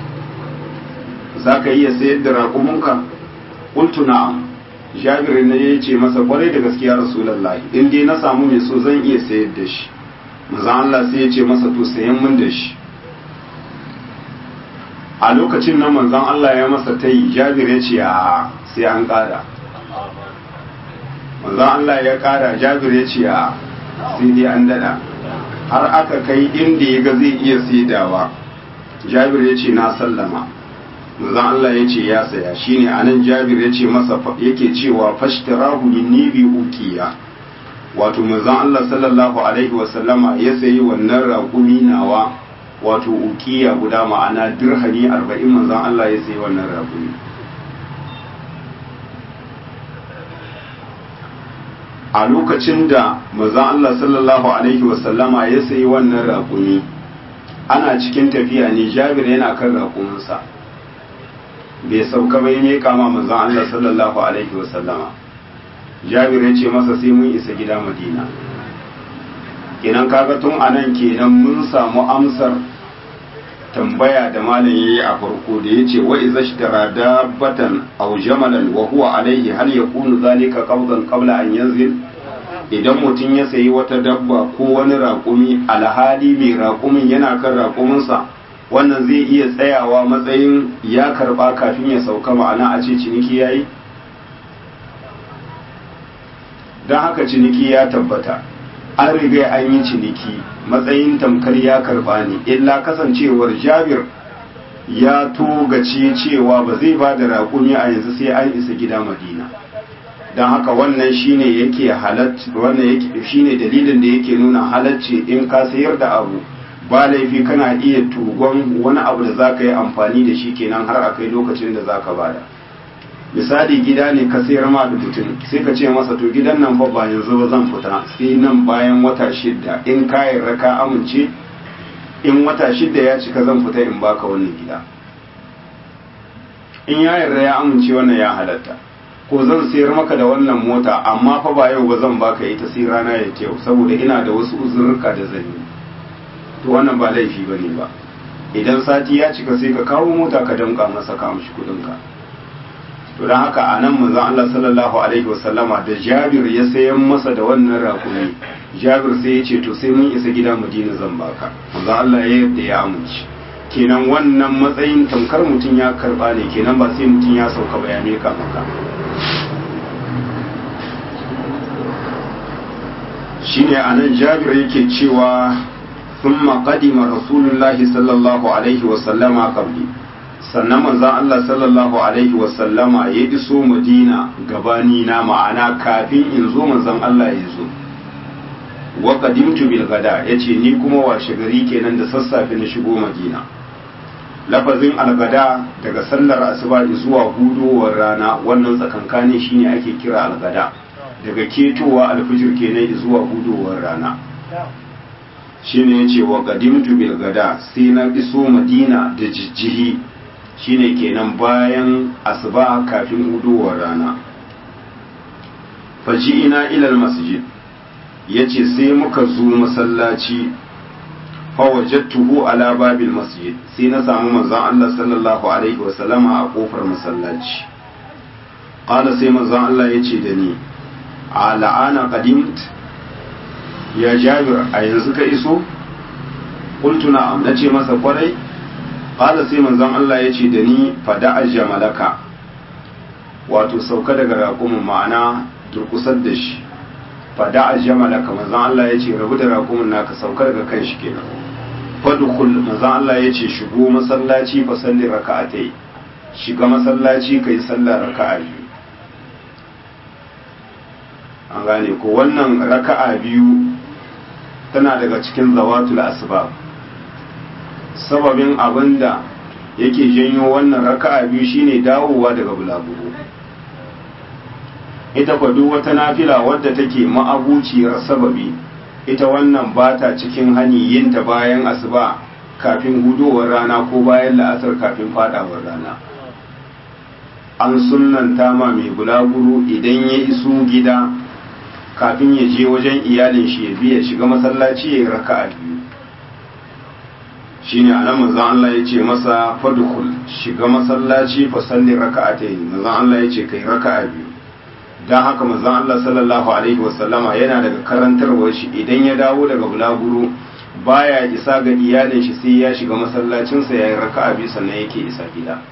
za ka iya sayar da raƙuminka ƙultu na'am jabir ne ya ce masa kwarai da gaskiya rasulallahi in dai na samu mai so zan iya sayar da shi manzon Allah sai ya ce masa to sayan min da shi a lokacin nan manzon Allah ya masa ta yi jabir ya ce a sai an ƙara manzon Allah ya ƙara jabir ya ce a sai dai an daɗa har aka kai inda ya ga zai iya saidawa jabir ya ce na sallama manzon Allah ya ce ya saya shine anan jabir ya ce masa yake cewa fashtarahu minni bi ukiya wato manzon Allah sallallahu alaihi wa sallama ya sayi wannan raƙumi nawa wato ukiya guda ma'ana dirhami 40 manzon Allah ya sayi wannan raƙumi a lokacin da manzon Allah sallallahu alaihi wa sallama ya sayi wannan raƙumi ana cikin tafiya ne Jabir yana kan raƙuminsa bai sauka bai ne kama manzon Allah sallallahu alaihi wa sallama jabir ya ce masa sai mun isa gida madina kenan kaga tun anan kenan mun samu amsar tambaya da malam yayi a farko da yace wa idza ishtara dabbatan aw jamalan wa huwa alayhi hal yakunu zalika qabdan qabla an yanzil idan mutum ya sayi wata dabba ko wani raƙumi alhali mai raƙumin yana kan raƙuminsa wannan zai iya tsayawa matsayin ya karba kafin ya sauka ma'ana a ce ciniki yayi don haka ciniki ya tabbata an riga an yi ciniki matsayin tamkar ya karba ne illa kasancewar jabir ya togace cewa ba zai ba da raƙumi a yanzu sai an isa gida madina don haka wannan shine yake halacci wannan yake shine dalilin da yake nuna halacci in ka sayar da abu ba laifi kana iya tugon wani abu da zaka yi amfani da shi kenan har akai lokacin da zaka bada misali gida ne ka sayar ma da mutum sai ka ce masa to gidan nan fa ba yanzu ba zan fita sai nan bayan wata shidda in ka yarda ka amince in wata shidda ya cika zan fita in baka wannan gida in ya yarda ya amince wannan ya halatta ko zan sayar maka da wannan mota amma fa ba yau ba zan baka ita sai rana ya yau saboda ina da wasu uzurruka da zan yi to wannan ba laifi bane ba idan sati ya cika sai ka kawo mota ka danka masa ka mishi kudin ka to dan haka anan manzon Allah sallallahu alaihi wasallama da Jabir ya sayan masa da wannan rakumi Jabir sai ya ce to sai mun isa gida Madina zan baka manzon Allah ya yarda ya amince kenan wannan matsayin tamkar mutum ya karba ne kenan ba sai mutum ya sauka bayanai ka maka shine anan Jabir yake cewa thumma qadima rasulullahi sallallahu alaihi wa sallama qabli sannan manzon Allah sallallahu alaihi wa sallama ya iso Madina gabani na ma'ana kafin in zo manzon Allah ya zo wa qadimtu bil gada yace ni kuma washe gari kenan da sassafe na shigo Madina lafazin algada daga sallar asuba zuwa hudowar rana wannan tsakankani shine ake kira algada daga ketowa alfijir kenan zuwa hudowar rana shine yace wa qadimtu bil gada sai na iso madina da jijjihi shine kenan bayan asuba kafin hudowar rana faji'ina ila al masjid yace sai muka zo masallaci fawajattuhu ala babil masjid sai na samu manzon Allah sallallahu alaihi wasallama a kofar masallaci qala sai manzon Allah yace da ni a la'ana qadimt ya jabir a yanzu ka iso qultu na'am nace masa kwarai qala sai manzon Allah yace da ni fada jamalaka wato sauka daga raƙumin ma'ana durkusar da shi fada jamalaka manzon Allah yace rabu da raƙumin naka sauka daga kan shi kenan fadkhul manzon Allah yace shigo masallaci fa salli raka'atai shiga masallaci kai sallar raka'a biyu an gane ko wannan raka'a biyu tana daga cikin zawatul asbab sababin abinda yake janyo wannan raka'a biyu shine dawowa daga bulaguro ita kwa duk wata nafila wadda take ma'abuciyar sababi ita wannan ba ta cikin hani yinta bayan asuba kafin hudowar rana ko bayan la'asar kafin fadawar rana an sunanta ma mai bulaguro idan ya iso gida kafin ya je wajen iyalin shi ya biya shiga masallaci ya yi raka'a biyu shine anan manzon Allah ya ce masa fadkhul shiga masallaci fa salli raka'atayn manzon Allah ya ce kai raka'a biyu dan haka manzon Allah sallallahu alaihi wasallama yana daga karantarwar shi idan ya dawo daga bulaguro baya isa ga iyalin shi sai ya shiga masallacin sa yayin raka'a biyu sannan yake isa gida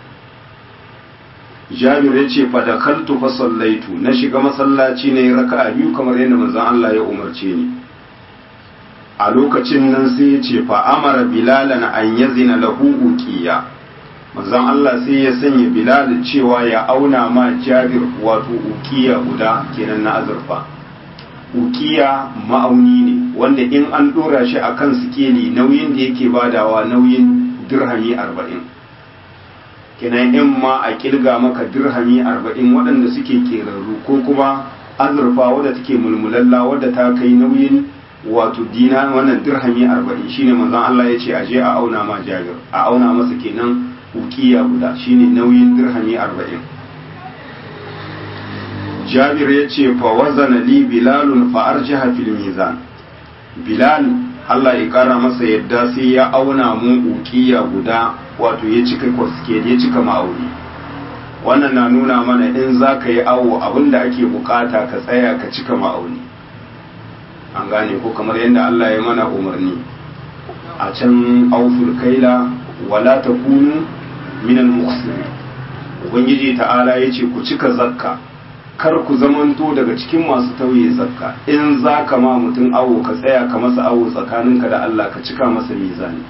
Jabir ya ce fa dakaltu fa sallaitu na shiga masallaci ne raka'a biyu kamar yadda manzon Allah ya umarce ni a lokacin nan sai ya ce fa amara bilalan an yazina lahu uqiya manzon Allah sai ya sanya bilal cewa ya auna ma Jabir wato uqiya guda kenan na azurfa uqiya ma'auni ne wanda in an dora shi akan sikeli nauyin da yake badawa nauyin dirhami arba'in kenan in ma a kilga maka dirhami arba'in waɗanda suke kerarru ko kuma azurfa wadda take mulmulalla wadda ta kai nauyin wato dina wannan dirhami arba'in shine manzon Allah ya ce aje a auna ma jabir a auna masa kenan ukiya guda shine nauyin dirhami arba'in jabir ya ce fa wazana li bilalun fa arjaha fil mizan bilal Allah ya kara masa yadda sai ya auna mu ukiya guda wato ya cika kwaske ya cika ma'auni wannan na nuna mana in za ka yi awo abinda ake bukata ka tsaya ka cika ma'auni an gane ko kamar yadda Allah ya mana umarni a can auful kaila wala takunu minal muhsinin ubangiji ta'ala ya ce ku cika zakka kar ku zamanto daga cikin masu tauye zakka in za ka ma mutum awo ka tsaya ka masa awo tsakaninka da Allah ka cika masa mizani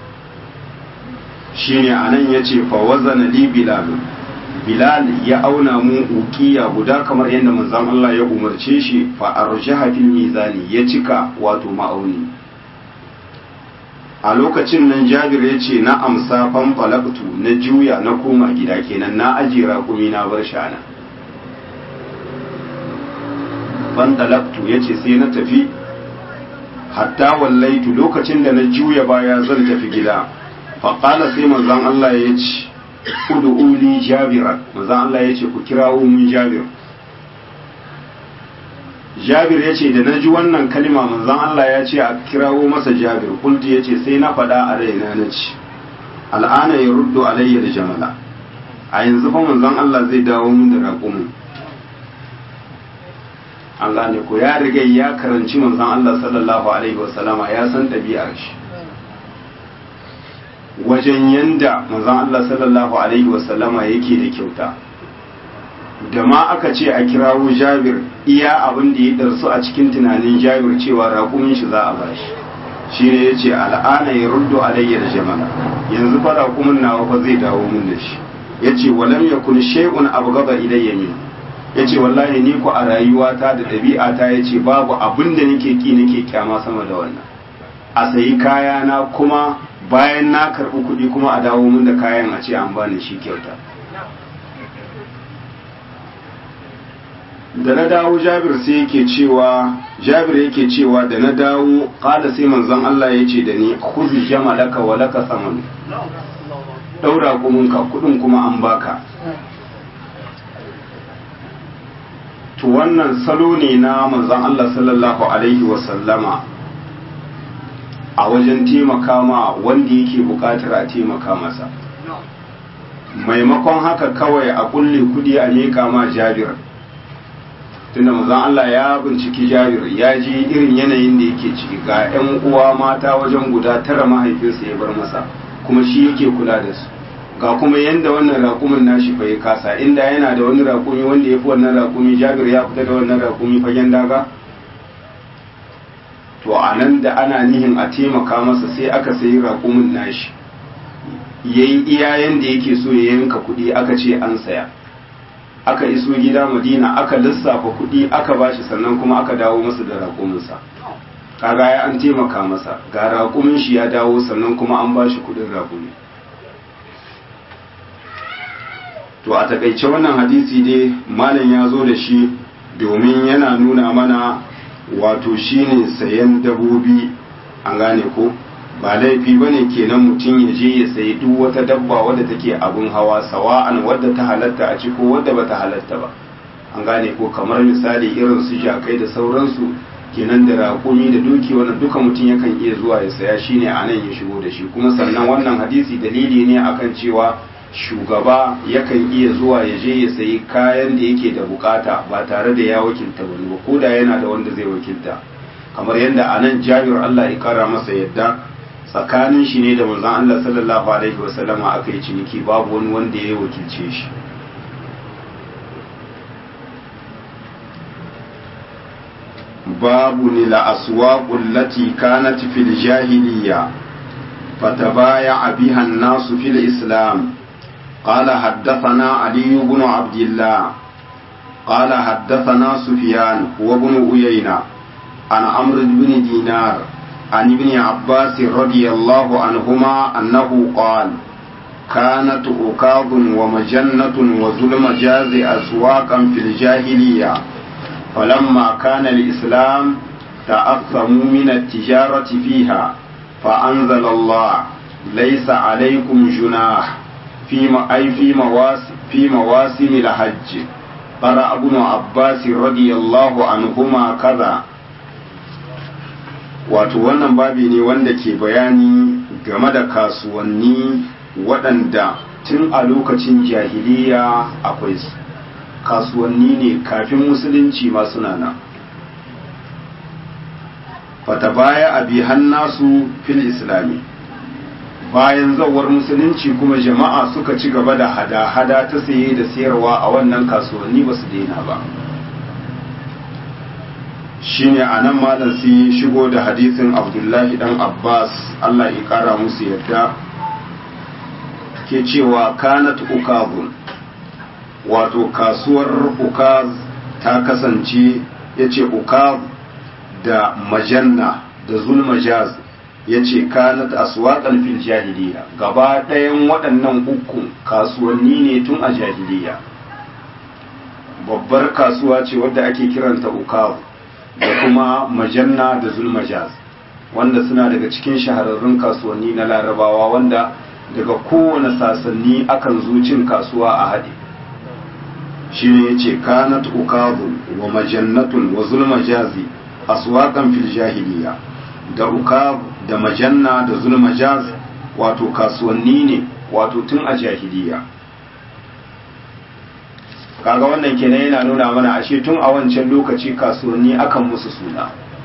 shine anan yace fa wazana li bilal bilal ya auna mu ukiya guda kamar yadda manzon Allah ya umarce shi fa arjaha fil mizani ya cika wato ma'auni a lokacin nan jabir ya ce na amsa fanfalaktu na juya na koma gida kenan na ajiye raƙumi na bar shana fanfalaktu ya ce sai na tafi hatta wallaitu lokacin da na juya baya zan tafi gida faƙala sai manzan Allah ya ce uli jabiran manzan Allah ya ce ku kirawo mun jabir jabir ya ce da na ji wannan kalima manzan Allah ya ce a kirawo masa jabir kultu ya ce sai na faɗa a raina na ci al'ana ya ruddo alayya da jamala a yanzu fa manzan Allah zai dawo mun da raƙumin an gane ko ya riga ya karanci manzan Allah sallallahu alaihi wasallama ya san ɗabi'ar shi wajen yanda manzan Allah sallallahu alaihi wasallama yake da kyauta da ma aka ce a kirawo jabir iya abin da ya darsu a cikin tunanin jabir cewa raƙumin shi za a bashi shi ne ya ce al'ana ya ruddo alayya da jamala yanzu fa raƙumin nawa fa zai dawo mun da shi ya ce walam ya kun shay'un abu gaba ilayya min ya ce wallahi ni ku a rayuwata da ɗabi'ata ya ce babu abin da nake ki nake kyama sama da wannan a sayi kayana kuma bayan na karɓi kuɗi kuma a dawo mun da kayan a ce an bani shi kyauta da na dawo jabir sai yake cewa jabir yake cewa da na dawo kada sai manzon Allah ya ce da ni khudh jamalaka wa laka saman daura kumunka kudin kuma an baka to wannan salo ne na manzon Allah sallallahu alaihi wa sallama a wajen taimaka ma wanda yake bukatar a taimaka masa maimakon haka kawai a kulle kudi a miƙa ma jabir tunda manzon Allah ya binciki Jabir ya ji irin yanayin da yake ciki ga ƴan uwa mata wajen guda tara mahaifinsa ya bar masa kuma shi yake kula da su ga kuma yanda wannan raƙumin nashi fa ya kasa inda yana da wani raƙumi wanda ya fi wannan raƙumi Jabir ya fita da wannan raƙumi fagen daga to a nan da ana nihin a taimaka masa sai aka sayi raƙumin nashi yayi iya yanda yake so ya yanka kuɗi aka ce an saya aka iso gida madina aka lissafa kuɗi aka bashi sannan kuma aka dawo masa da raƙuminsa kaga ya an taimaka masa ga raƙumin shi ya dawo sannan kuma an bashi kuɗin raƙumi to a takaice wannan hadisi dai malam ya zo da shi domin yana nuna mana wato shine sayan dabobi an gane ko ba laifi bane kenan mutum ya je ya sayi duk wata dabba wadda take abun hawa sawa'an wadda ta halatta a ciko wadda bata halatta ba an gane ko kamar misali irin su jakai da sauransu kenan da raƙumi da doki wannan duka mutum yakan iya zuwa ya saya shine a nan ya shigo da shi kuma sannan wannan hadisi dalili ne akan cewa shugaba yakan iya zuwa ya je ya sayi kayan da yake da bukata ba tare da ya wakilta wani ba ko da yana da wanda zai wakilta kamar yadda a nan jabir Allah ya kara masa yadda tsakanin shi ne da manzon Allah sallallahu alaihi wasallama aka yi ciniki babu wani wanda ya wakilce shi babu ni la aswaqu allati kanat fil jahiliya فتبايع بها الناس في الإسلام قال حدثنا علي بن عبد الله قال حدثنا سفيان وابن أيينة عن عمرو بن دينار عن ابن عباس رضي الله عنهما أنه قال كانت عكاظ ومجنة وذو المجاز أسواقا في الجاهلية فلما كان الإسلام تأثموا من التجارة فيها فأنزل الله ليس عليكم جناح فيما أي في مواسم في مواسم الحج قرأ ابن عباس رضي الله عنهما كذا wato wannan babi ne wanda ke bayani game da kasuwanni waɗanda tun a lokacin jahiliya akwai su kasuwanni ne kafin musulunci ma suna nan fata baya abi hannasu fil islami bayan zawar musulunci kuma jama'a suka ci gaba da hada-hada ta saye da sayarwa a wannan kasuwanni ba su daina ba shine a nan malam sai shigo da hadisin abdullahi dan abbas allah ya kara musu yadda ke cewa kanat ukazun wato kasuwar ukaz ta kasance ya ce ukaz da majanna da zulmajaz ya ce kanat aswaƙan fil jahiliya gaba ɗayan waɗannan uku kasuwanni ne tun a jahiliya babbar kasuwa ce wadda ake kiranta ukaz da kuma majanna da zulmajaz wanda suna daga cikin shahararrun kasuwanni na larabawa wanda daga kowane sasanni akan zo cin kasuwa a haɗe shi ne ya ce kanat ukazu wa majannatun wa zulmajazi aswaƙan fil jahiliya da ukab da majanna da zulmajaz wato kasuwanni ne wato tun a jahiliya kaga wannan kenan yana nuna mana ashe tun a wancan lokaci kasuwanni akan musu suna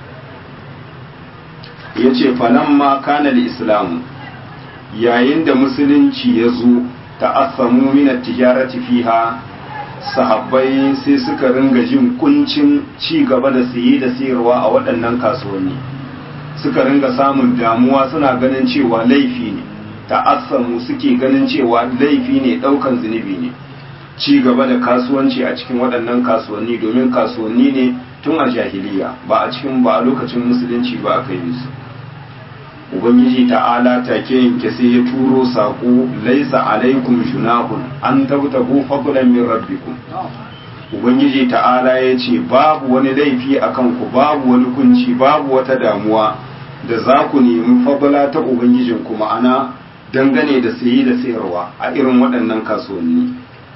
ya ce falamma kana islamu yayin da musulunci ya zo ta'assamu min tijarati fiha sahabbai sai suka ringa jin kuncin ci gaba da siye da sayarwa a waɗannan kasuwanni suka ringa samun damuwa suna ganin cewa laifi ne ta'assamu suke ganin cewa laifi ne ɗaukan zunubi ne ci gaba da kasuwanci a cikin waɗannan kasuwanni domin kasuwanni ne tun a jahiliya ba a cikin ba a lokacin musulunci ba aka yi su ubangiji ta'ala take yanke sai ya turo saƙo laisa alaikum junahun an tabtagu fadlan min rabbikum ubangiji ta'ala ya ce babu wani laifi a kanku babu wani kunci babu wata damuwa da za ku nemi fadla ta ubangijin kuma ana dangane da sayi da sayarwa a irin waɗannan kasuwanni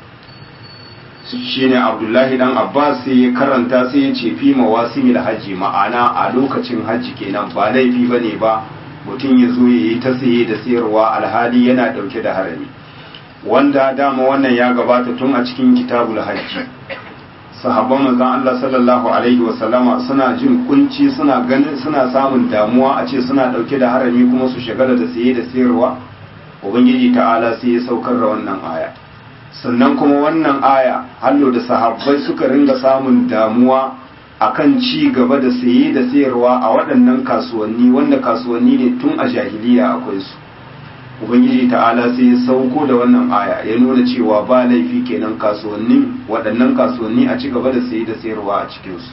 shine abdullahi dan abbas sai ya karanta sai ya ce fi mawasimil hajji ma'ana a lokacin hajji kenan ba laifi bane ba mutum ya zo ya yi ta saye da sayarwa alhali yana ɗauke da harami wanda dama wannan ya gabata tun a cikin kitabul hajji sahabban manzon Allah sallallahu alaihi wa sallama suna jin kunci suna ganin suna samun damuwa a ce suna ɗauke da harami kuma su shagala da saye da sayarwa ubangiji ta'ala sai ya saukar da wannan aya sannan kuma wannan aya hallo da sahabbai suka ringa samun damuwa akan ci gaba da saye da sayarwa a waɗannan kasuwanni wanda kasuwanni ne tun a jahiliya akwai su ubangiji ta'ala sai ya sauko da wannan aya ya nuna cewa ba laifi kenan kasuwannin waɗannan kasuwanni a ci gaba da saye da sayarwa a cikinsu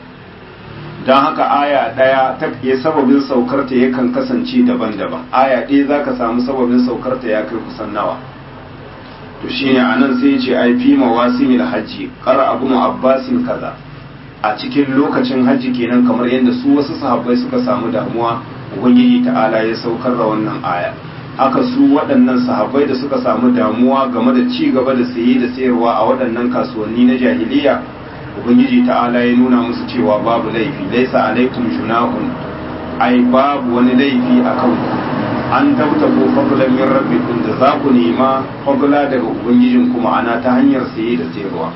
don haka aya ɗaya ta ya sababin saukarta yakan kasance daban-daban aya ɗaya za ka samu sababin saukarta ya kai kusan nawa to shine anan sai ya ce ai fi mawasimil hajji qara abu abbasin kaza a cikin lokacin hajji kenan kamar yadda su wasu sahabbai suka samu damuwa ubangiji ta'ala ya saukar da wannan aya haka su waɗannan sahabbai da suka samu damuwa game da ci gaba da saye da sayarwa a waɗannan kasuwanni na jahiliya ubangiji ta'ala ya nuna musu cewa babu laifi laisa alaikum junahun ai babu wani laifi a kanku an tabta ko fadlan min rabbikum da za ku nema fadla daga ubangijin kuma ana ta hanyar saye da sayarwa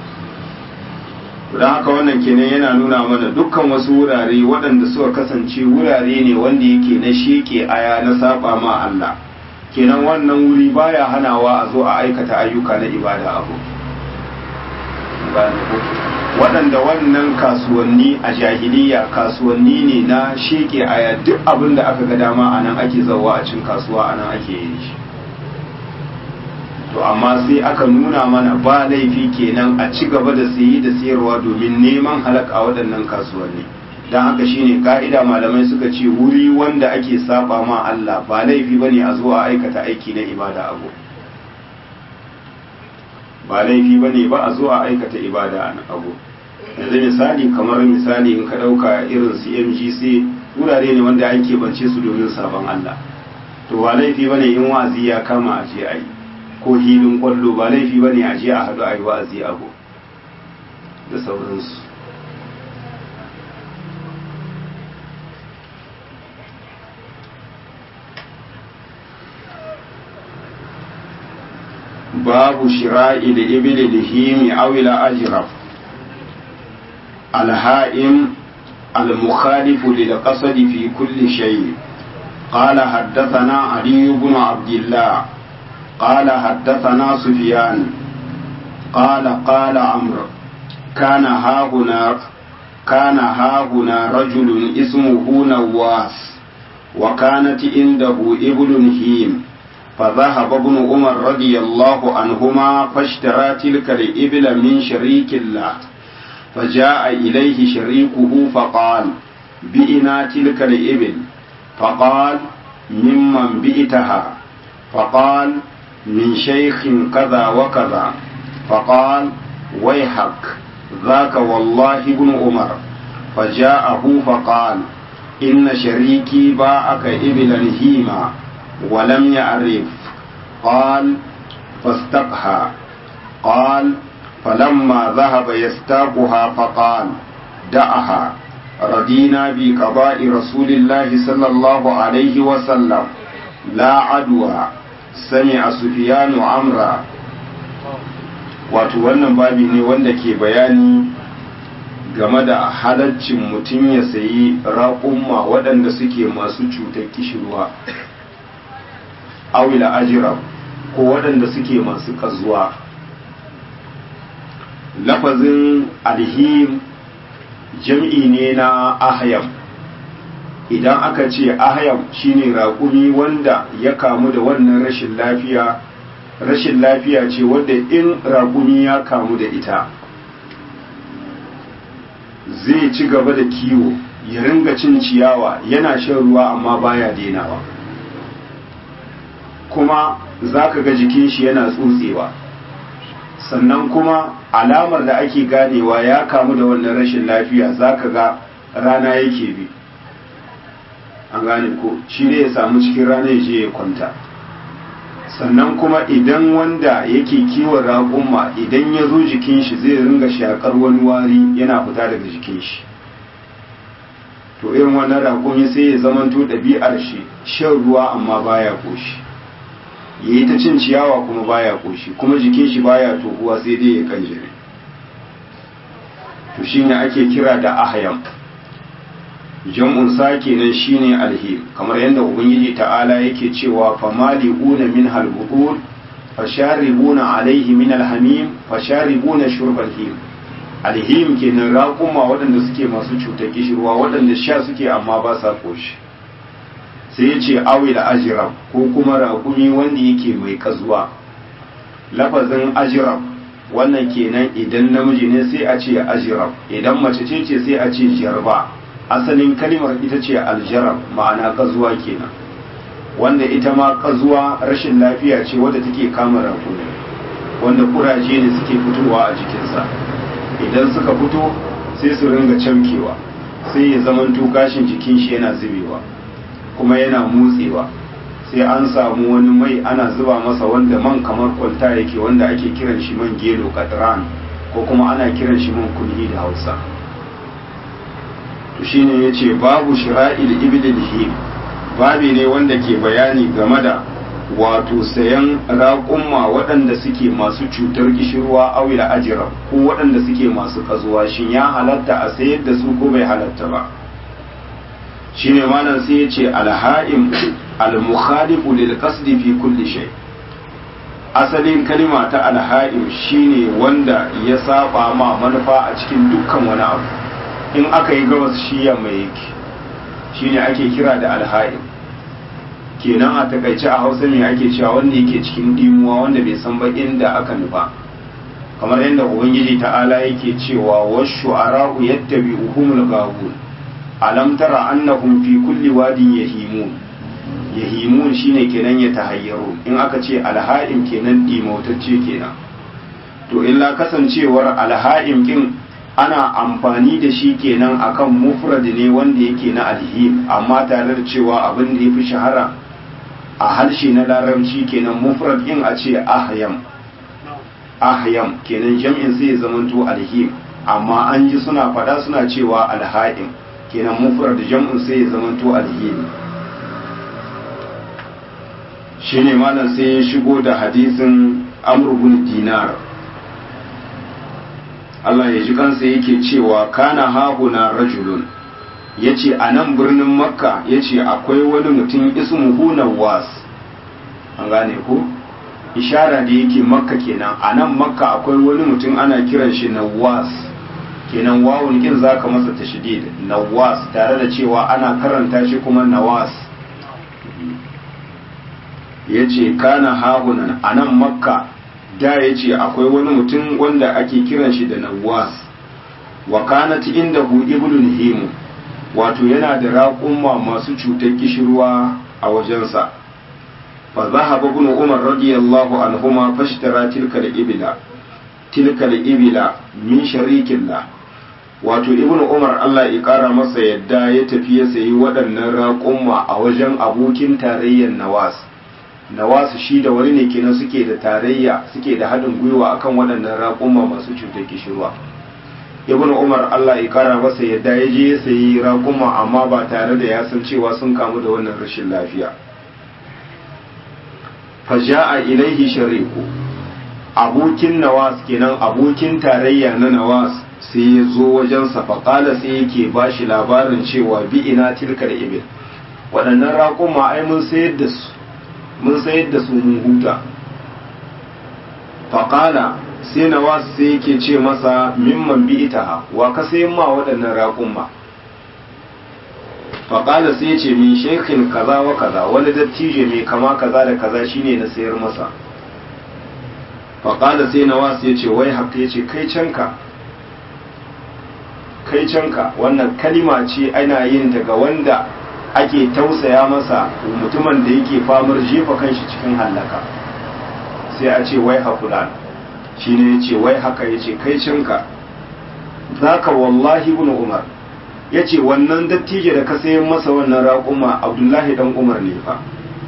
don haka wannan kenan yana nuna mana dukkan wasu wurare waɗanda suka kasance wurare ne wanda yake na sheke aya na saba ma Allah kenan wannan wuri baya hanawa a zo a aikata ayyuka na ibada abu waɗanda wannan kasuwanni a jahiliya kasuwanni ne na sheke aya duk abin da aka ga dama a nan ake zauwa a cin kasuwa a nan ake yin shi to amma sai aka nuna mana ba laifi kenan a ci gaba da sayi da sayarwa domin neman halak a waɗannan kasuwanni don haka shine ka'ida malamai suka ce wuri wanda ake saba ma Allah ba laifi bane a zuwa aikata aiki na ibada abu ba laifi bane ba a zuwa aikata ibada a abu yanzu misali kamar misali in ka ɗauka irin su mgc wurare ne wanda ake bance su domin sabon Allah to ba laifi bane in wa'azi ya kama a je a yi ko hilin kwallo ba laifi ba ne a je a haɗu a yi wa'azi abu da sauransu babu shira'i da ibili da himi awila ajiraf alha'im al-mukhalifu lil qasadi fi kulli shay قال حدثنا علي بن عبد الله قال حدثنا سفيان قال قال عمرو كان هاهنا كان هاهنا رجل اسمه نواس وكانت عنده ابن هيم فذهب ابن عمر رضي الله عنهما فاشترى تلك الإبل من شريك الله فجاء إليه شريكه فقال بئنا تلك الإبل فقال ممن بئتها فقال من شيخ كذا وكذا فقال ويحك ذاك والله ابن عمر فجاءه فقال إن شريكي باعك إبلا هيما ولم يعرف قال فاستقها قال فلما ذهب يستاقها فقال دعها رضينا بقضاء رسول الله صلى الله عليه وسلم لا عدوى سمع سفيان عمرا wato wannan babi ne wanda ke bayani game da halaccin mutum ya sayi raƙumma waɗanda suke masu cutar kishirwa awila ajira ko waɗanda suke masu ƙazuwa lafazin alhim jam'i ne na ahyam idan aka ce ahyam shine raƙumi wanda ya kamu da wannan rashin lafiya rashin lafiya ce wadda in raƙumi ya kamu da ita zai ci gaba da kiwo ya ringa cin ciyawa yana shan ruwa amma baya denawa kuma za ka ga jikin shi yana tsutsewa sannan kuma alamar da ake ganewa ya kamu da wannan rashin lafiya za ka ga rana yake bi an gane ko shi ne ya samu cikin rana ya je ya kwanta sannan kuma idan wanda yake kiwon raƙumma idan ya zo jikin shi zai ringa shakar wani wari yana fita daga jikin shi to irin wannan raƙumi sai ya zamanto ɗabi'ar shi shan ruwa amma baya koshi ya yi ta cin ciyawa kuma baya koshi kuma jikin shi baya tohuwa sai dai ya kanjire to shine ake kira da ahyam jam'un sa kenan shine alhim kamar yadda ubangiji ta'ala yake cewa famali'una min halbuqul fasharibuna alaihi min alhamim fasharibuna shurbal him alhim kenan raƙuma waɗanda suke masu cutar kishirwa waɗanda sha suke amma ba sa koshi sai ya ce awil ajiram ko kuma raƙumi wanda yake mai kazuwa lafazin ajiram wannan kenan idan namiji ne sai a ce ajiram idan mace ce ce sai a ce jarba asalin kalimar ita ce aljarab ma'ana kazuwa kenan wanda ita ma kazuwa rashin lafiya ce wadda take kama rakuni wanda kuraje ne suke fitowa a jikinsa idan suka fito sai su ringa camkewa sai ya zamanto gashin jikin shi yana zubewa kuma yana motsewa sai an samu wani mai ana zuba masa wanda man kamar kwalta yake wanda ake kiran shi man gelo katran ko kuma ana kiran shi man kunhi da hausa to shine yace babu shira'il ibilil him babi ne wanda ke bayani game da wato sayan raƙumma waɗanda suke masu cutar kishirwa awila ajira ko waɗanda suke masu ƙazuwa shin ya halatta a sayar da su ko bai halatta ba shine malam sai ya ce alha'im almukhalifu lil qasdi fi kulli shay asalin kalima ta alha'im shine wanda ya saba ma manufa a cikin dukkan wani abu in aka yi gabas shi yamma yake shine ake kira da alha'im kenan a takaice a hausa ne ake cewa wanda yake cikin dimuwa wanda bai san ba inda aka nufa kamar yadda ubangiji ta'ala yake cewa washu ara'u yattabi'uhumul ghawun alam tara annahum fi kulli wadin yahimun yahimun shine kenan ya tahayyaru in aka ce alha'im kenan dimautacce kenan to illa kasancewar alha'im kin ana amfani da shi kenan akan mufrad ne wanda yake na alhim amma tare da cewa abin da yafi shahara a harshe na larabci kenan mufrad in a ce ahyam ahyam kenan jam'in sai ya zamanto alhim amma an ji suna fada suna cewa alha'im kenan mufrad jam'in sai ya zamanto alhim shine malam sai ya shigo da hadisin amr bin dinar Allah ya ji kansa yake cewa kana hahuna rajulun ya ce a nan birnin makka ya ce akwai wani mutum ismuhu nawas an gane ku ishara da yake makka kenan a nan makka akwai wani mutum ana kiran shi nawas kenan wawun kin za ka masa tashdid nawas tare da cewa ana karanta shi kuma nawas ya ce kana hahunan a nan makka da ya ce akwai wani mutum wanda ake kiran shi da nawas wa kanat inda hu ibnun himu wato yana da raƙumma masu cutar kishirwa a wajensa fa zahaba ibn umar radiyallahu anhuma fashtara tilka al-ibla tilka al-ibla min sharikillah wato ibn umar Allah ya kara masa yadda ya tafi ya sayi waɗannan raƙumma a wajen abokin tarayyar nawas nawas shi da wani ne kenan suke da tarayya suke da haɗin gwiwa akan waɗannan raƙumma masu cutar kishirwa ibn umar allah ya kara masa yadda ya je ya sayi raƙuma amma ba tare da ya san cewa sun kamu da wannan rashin lafiya faja'a ilaihi shariku abokin nawas kenan abokin tarayya na nawas sai ya zo wajensa faƙala sai yake ba shi labarin cewa bi ina tilkar ibil waɗannan raƙuma ai mun sayar da su mun sayar da su mun huta faƙala sai nawas sai yake ce masa mimman bi ita wa ka sayan ma waɗannan raƙumma faƙala sai ce min shekin kaza wa kaza wani dattijo mai kama kaza da kaza shine na sayar masa faƙala sai nawas ya ce wai haka ya ce kai canka kai canka wannan kalima ce ana yin daga wanda ake tausaya masa mutumin da yake famar jefa kanshi cikin hallaka sai a ce wai hakulan shi ne ya ce wai haka ya ce kai cinka za ka wallahi ibn umar ya ce wannan dattijo da ka sayan masa wannan raƙuma abdullahi dan umar ne fa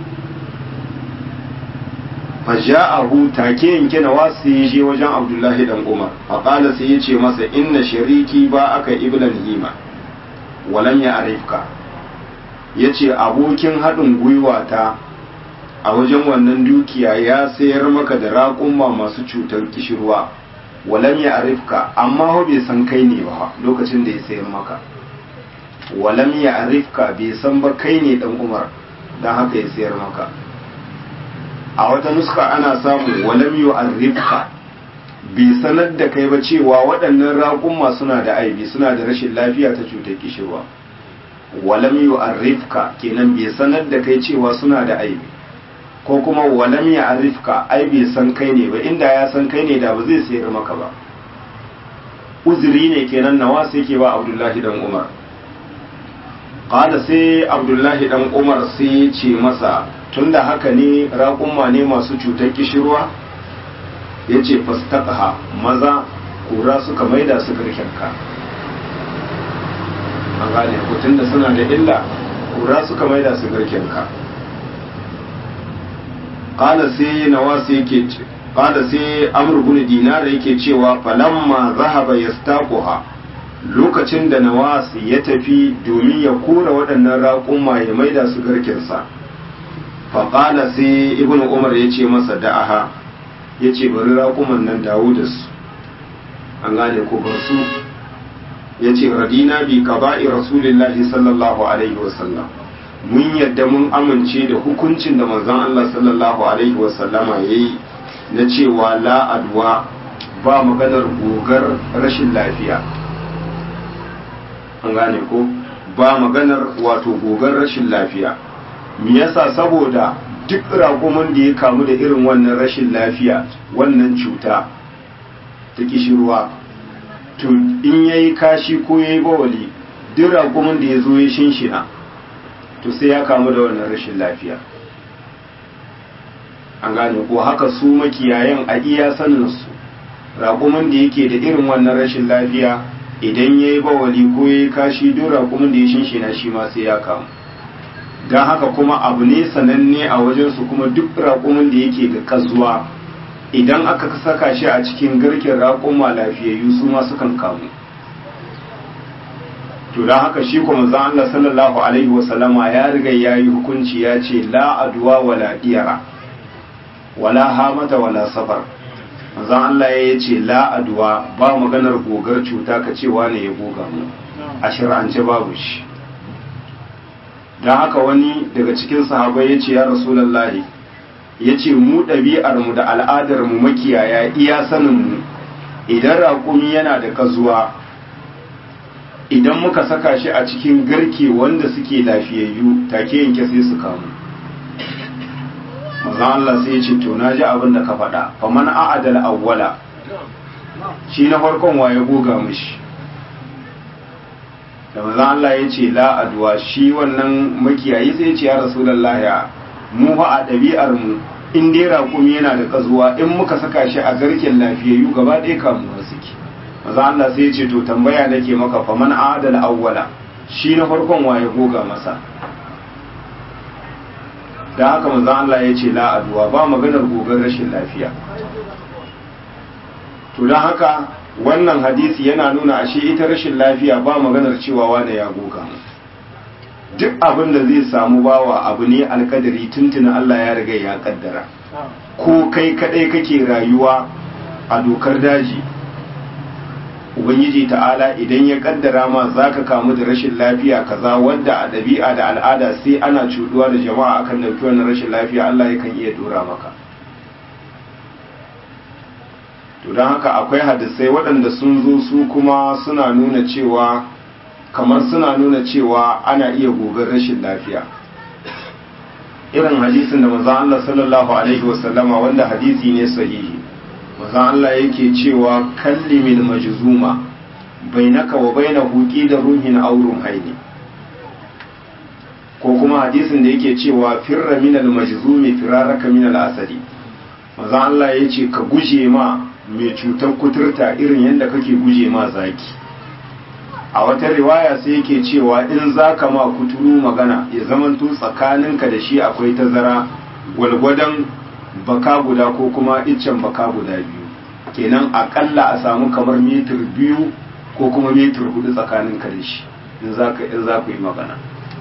faja'ahu take yanke na wasu ya je wajen abdullahi dan umar faƙala sai ya ce masa inna shariki ba aka iblan hima walam ya arifka ya ce abokin haɗin gwiwa ta a wajen wannan dukiya ya sayar maka da raƙumma masu cutar kishirwa walam ya arifka amma bai san kai ne ba lokacin da ya sayar maka walam ya arifka bai san ba kai ne dan umar don haka ya sayar maka a wata nuska ana samu walam yu arifka bai sanar da kai ba cewa waɗannan raƙumma suna da aibi suna da rashin lafiya ta cutar kishirwa walam yu arifka kenan bai sanar da kai cewa suna da aibi ko kuma walam ya arifka ai bai san kai ne ba inda ya san kai ne da ba zai sayar maka ba uzuri ne kenan nawa sai ke ba abdullahi dan umar qala sai abdullahi dan umar sai ce masa tunda haka ne raƙumma ne masu cutar kishirwa ya ce fastaqha maza kura suka maida su garkenka an gane ko tunda suna da illa kura suka maida su garkenka qala sai nawas yake qala sai amr ibn dinar yake cewa falamma zahaba yastaquha lokacin da nawas ya tafi domin ya kora waɗannan raƙumma ya maida su garkinsa faƙala sai ibn umar ya ce masa da'aha ya ce bari raƙuman nan dawo da su an gane ko bar su ya ce radina bi qaba'i rasulillahi sallallahu alaihi wasallam mun yadda mun amince da hukuncin da manzon Allah sallallahu alaihi wasallama yayi na cewa la adwa ba maganar gogar rashin lafiya an gane ko ba maganar wato gogar rashin lafiya me yasa saboda duk raƙumin da ya kamu da irin wannan rashin lafiya wannan cuta ta kishirwa to in yayi kashi ko yayi bawali duk raƙumin da ya zo ya shinshina to sai ya kamu da wannan rashin lafiya an gane ko haka su makiyayan a iya saninsu raƙumin da yake da irin wannan rashin lafiya idan ya yi bawali ko ya yi kashi duk raƙumin da ya shinshina shi ma sai ya kamu don haka kuma abu ne sananne a wajensu kuma duk raƙumin da yake da kazuwa idan aka saka shi a cikin garken raƙuma lafiyayyu su ma sukan kamu to don haka shi kuma zan Allah sallallahu alaihi wasallama ya riga ya yi hukunci ya ce la aduwa wala diyara wala hamata wala safar manzon Allah ya ce la aduwa ba maganar gogar cuta ka cewa ne ya goga mu a shir'ance babu shi don haka wani daga cikin sahabai ya ce ya rasulallahi ya ce mu ɗabi'armu da al'adarmu makiyaya iya saninmu idan raƙumi yana da kazuwa idan muka saka shi a cikin garke wanda suke lafiyayyu take yanke sai su kamu mazan Allah sai ya ce to na ji abin da ka faɗa faman a'adal awwala shi na farkon waye goga mishi da mazan Allah ya ce la'aduwa shi wannan makiyayi sai ya ce ya rasulallah ya mu fa a ɗabi'ar mu in dai raƙumi yana da ƙazuwa in muka saka shi a garken lafiyayyu gaba ɗaya kamuwa suke maza Allah sai ya ce to tambaya nake maka fa man adal awwala shi na farkon waye goga masa da haka maza Allah ya ce la aduwa ba maganar gogar rashin lafiya to don haka wannan hadisi yana nuna ashe ita rashin lafiya ba maganar cewa wane ya goga mu duk abin da zai samu bawa abu ne alkadari tuntuna Allah ya riga ya kaddara ko kai kadai kake rayuwa a dokar daji ubangiji ta'ala idan ya kaddara ma zaka kamu da rashin lafiya kaza wadda a ɗabi'a da al'ada sai ana cuduwa da jama'a akan dauki wannan rashin lafiya Allah yakan iya dora maka to don haka akwai hadisai waɗanda sun zo su kuma suna nuna cewa kamar suna nuna cewa ana iya gogar rashin lafiya irin hadisin da manzon Allah sallallahu alaihi wasallama wanda hadisi ne sahihi manzon Allah yake cewa kallimil majzuma bainaka wa bainahu da ruhin aw ruhaini ko kuma hadisin da yake cewa firra minal majzumi firaraka minal asadi manzon Allah yace ka guje ma mai cutar kuturta irin yadda kake guje ma zaki a wata riwaya sai yake cewa in za ka ma kuturu magana ya zamanto tsakaninka da shi akwai tazara gwalgwadon baka guda ko kuma iccen baka guda biyu kenan akalla a samu kamar metir biyu ko kuma metir hudu tsakaninka da shi in za ku yi magana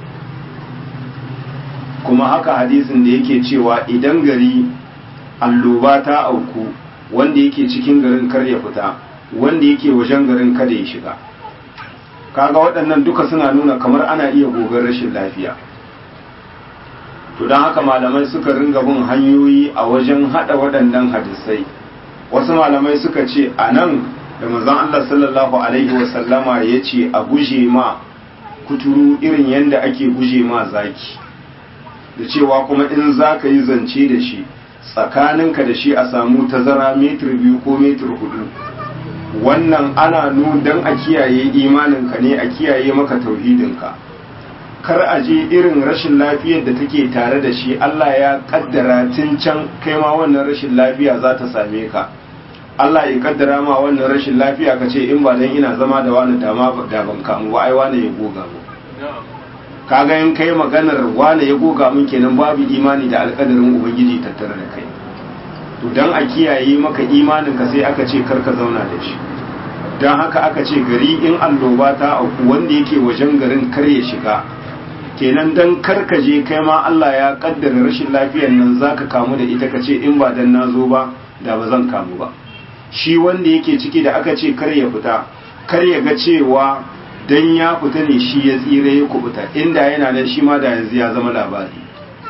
kuma haka hadisin da yake cewa idan gari alloba ta auku wanda yake cikin garin kar ya fita wanda yake wajen garin kada ya shiga kaga waɗannan duka suna nuna kamar ana iya gogar rashin lafiya to don haka malamai suka ringa bin hanyoyi a wajen haɗa waɗannan hadisai wasu malamai suka ce a nan da manzon Allah sallallahu alaihi wasallama ya ce a guje ma kuturu irin yadda ake guje ma zaki da cewa kuma in za ka yi zance da shi tsakaninka da shi a samu tazara metir biyu ko metir hudu wannan ana nu don a kiyaye imaninka ne a kiyaye maka tauhidinka kar a je irin rashin lafiyar da take tare da shi Allah ya kaddara tun can kai ma wannan rashin lafiya za ta same ka Allah ya kaddara ma wannan rashin lafiya ka ce in ba dan ina zama da wani dama da ban kamu ba ai wani ya goga mu kaga in kai maganar wani ya goga mun kenan babu imani da alkadarin ubangiji tattare da kai to dan a kiyaye maka imanin ka sai aka ce karka zauna da shi dan haka aka ce gari in alloba ta auku wanda yake wajen garin kar ya shiga kenan dan karka je kai ma Allah ya kaddara rashin lafiyar nan zaka kamu da ita kace in ba dan nazo ba da ba zan kamu ba shi wanda yake ciki da aka ce kar ya fita kar ya ga cewa dan ya fita ne shi ya tsira ya kubuta inda yana nan shi ma da yanzu ya zama labari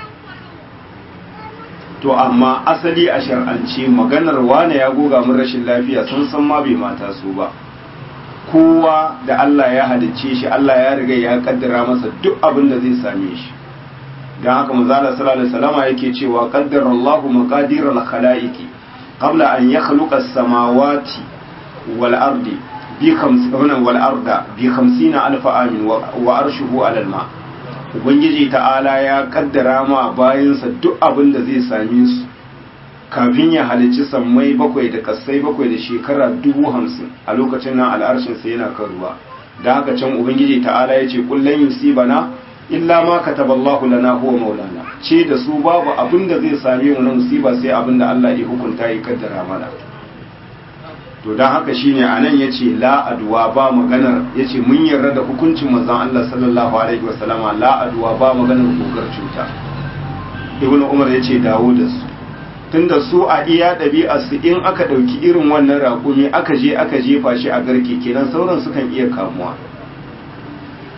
to amma asali a shar'ance maganar wane ya goga mun rashin lafiya sun san ma bai mata su ba kowa da Allah ya halicce shi Allah ya riga ya kaddara masa duk abin da zai same shi dan haka manzala sallallahu alaihi wasallam yake cewa qaddara Allahu maqadir al-khalaiqi qabla an yakhluqa as-samawati wal ardi bi khamsina wal arda bi 50 alf amin wa arshuhu ala al-ma' ubangiji ta'ala ya kaddara ma bayansa duk abin da zai same su kafin ya halicci sammai bakwai da kasai bakwai da shekara dubu hamsin a lokacin nan al'arshin sai yana kan ruwa da haka can ubangiji ta'ala ya ce kullum yusibana illa ma kataballahu lana huwa maulana ce da su babu abin da zai same mu na musiba sai abin da Allah ya hukunta ya kaddara mana to don haka shine anan yace la adwa ba maganar yace mun yarda da hukuncin manzon Allah sallallahu alaihi wasallama la adwa ba maganar gogar cuta ibnu umar yace dawo da su tunda su a iya ɗabi'ar su in aka ɗauki irin wannan raƙumi aka je aka jefa shi a garke kenan sauran sukan iya kamuwa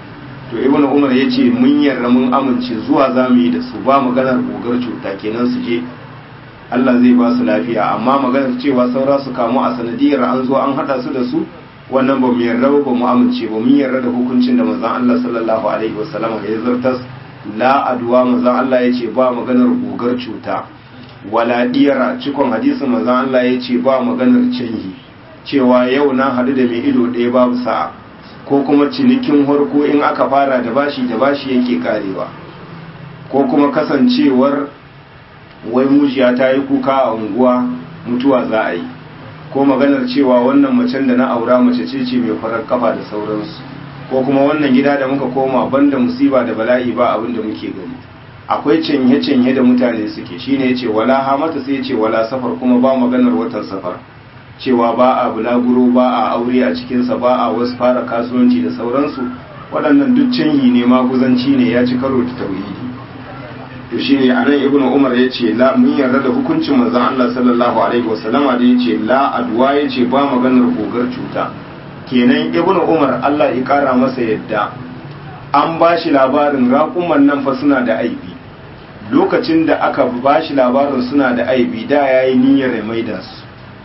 to ibn umar ya ce mun yarda mun amince zuwa za mu yi da su ba maganar gogar cuta kenan su je Allah zai ba su lafiya amma maganar cewa saura su kamu a sanadiyar an zo an hada su da su wannan ba mu yarda ba mu amince ba mun yarda da hukuncin da manzon Allah sallallahu alaihi wasallam ya zartas la adwa manzon Allah ya ce ba maganar gogar cuta wala diyara cikon hadisin manzon Allah ya ce ba maganar canji cewa yau na hadu da mai ido ɗaya babu sa'a ko kuma cinikin harko in aka fara da bashi da bashi yake karewa ko kuma kasancewar wai mujiya ta yi kuka a unguwa mutuwa za a yi ko maganar cewa wannan macen da na aura mace ce ce mai farar kafa da sauransu ko kuma wannan gida da muka koma banda musiba da bala'i ba abin da muke gani akwai canye-canye da mutane suke shine yace wala hamata sai yace wala safar kuma ba maganar watan safar cewa ba a bulaguro ba a aure a cikinsa ba a wasu fara kasuwanci da sauransu waɗannan duk canyi ne maguzanci ne ya ci karo da tauhidi to shine anan ibnu umar yace la mun yarda da hukuncin manzon Allah sallallahu alaihi wasallama da yace la adwa yace ba maganar gogar cuta kenan ibnu umar Allah ya kara masa yadda an ba shi labarin raƙuman nan fa suna da aibi lokacin da aka ba shi labarin suna da aibi da yayi niyyar ya maida su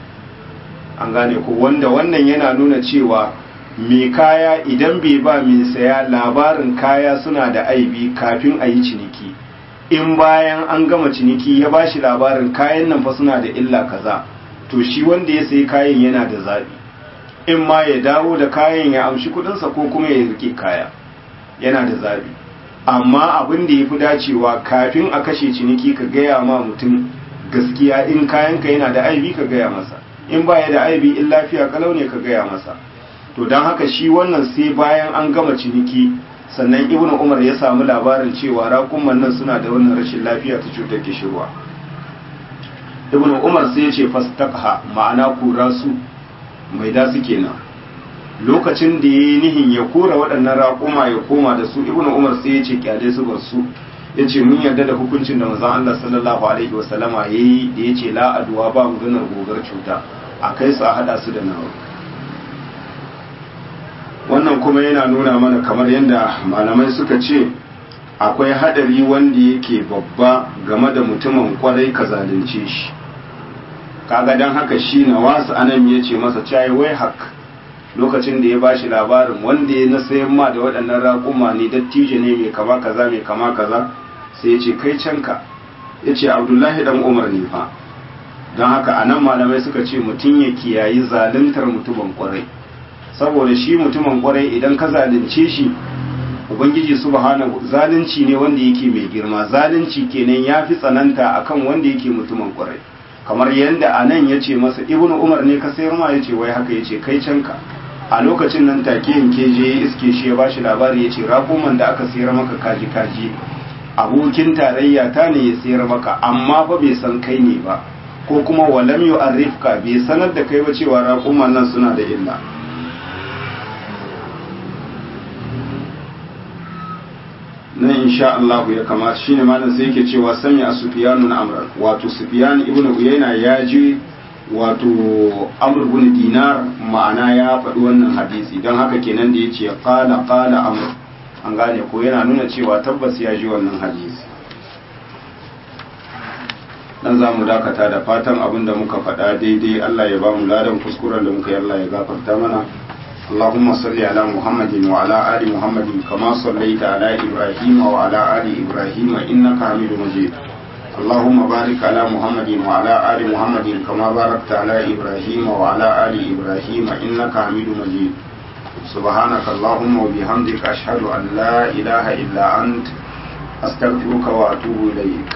an gane ko wanda wannan yana nuna cewa mai kaya idan bai ba mai saya labarin kaya suna da aibi kafin a yi ciniki in bayan an gama ciniki ya ba shi labarin kayan nan fa suna da illa kaza to shi wanda ya sayi kayan yana da zaɓi in ma ya dawo da kayan ya amshi kudinsa ko kuma ya rike kaya yana da zaɓi amma abin da ya fi dacewa kafin a kashe ciniki ka gaya ma mutum gaskiya in kayanka yana da aibi ka gaya masa in ba ya da aibi in lafiya kalau ne ka gaya masa to don haka shi wannan sai bayan an gama ciniki sannan ibnu umar ya samu labarin cewa raƙuman nan suna da wannan rashin lafiya ta cutar kishirwa ibnu umar sai ya ce fastaqha ma'ana kura su mai da su kenan lokacin da ya yi nihin ya kora waɗannan raƙuma ya koma da su ibnu umar sai ya ce kyale su bar su ya ce mun yarda da hukuncin da manzon Allah sallallahu alaihi wasallama ya yi da ya ce la aduwa ba maganar gogar cuta a kai su a haɗa su da nawa wannan kuma yana nuna mana kamar yadda malamai suka ce akwai haɗari wanda yake babba game da mutumin kwarai ka zalunce shi kaga don haka shi na wasu anan ya ce masa cayi wai hak lokacin da ya bashi labarin wanda ya na sayan ma da waɗannan raƙuma ne dattijo ne mai kama kaza mai kama kaza sai ya ce kai canka ya ce abdullahi dan umar ne fa don haka a nan malamai suka ce mutum ya kiyayi zaluntar mutumin kwarai saboda shi mutumin kwarai idan ka zalunce shi ubangiji subhanahu zalunci ne wanda yake mai girma zalunci kenan ya fi tsananta akan wanda yake mutumin kwarai kamar yadda a nan ya ce masa ibnu umar ne ka sayar ma ya ce wai haka ya ce kai canka a lokacin nan take yanke je ya iske shi ya bashi labari ya ce raƙuman da aka sayar maka kaji kaji abokin tarayya ta ne ya sayar maka amma fa bai san kai ne ba ko kuma walam yu'arrifka bai sanar da kai ba cewa raƙuman nan suna da illa nan insha Allah ya kamata shine malam sai yake cewa sami a Sufyan amran wato Sufyan ibn Uyayna ya ji wato Amr ibn Dinar ma'ana ya faɗi wannan hadisi don haka kenan da yace qala qala Amr an gane ko yana nuna cewa tabbas ya ji wannan hadisi dan za mu dakata da fatan abin da muka faɗa daidai Allah ya ba mu ladan kuskuren da muka yi Allah ya gafarta mana اللهم صل على محمد وعلى آل محمد كما صليت على إبراهيم وعلى آل إبراهيم إنك حميد مجيد اللهم بارك على محمد وعلى آل محمد كما باركت على إبراهيم وعلى آل إبراهيم إنك حميد مجيد سبحانك اللهم وبحمدك أشهد أن لا إله إلا أنت أستغفرك وأتوب إليك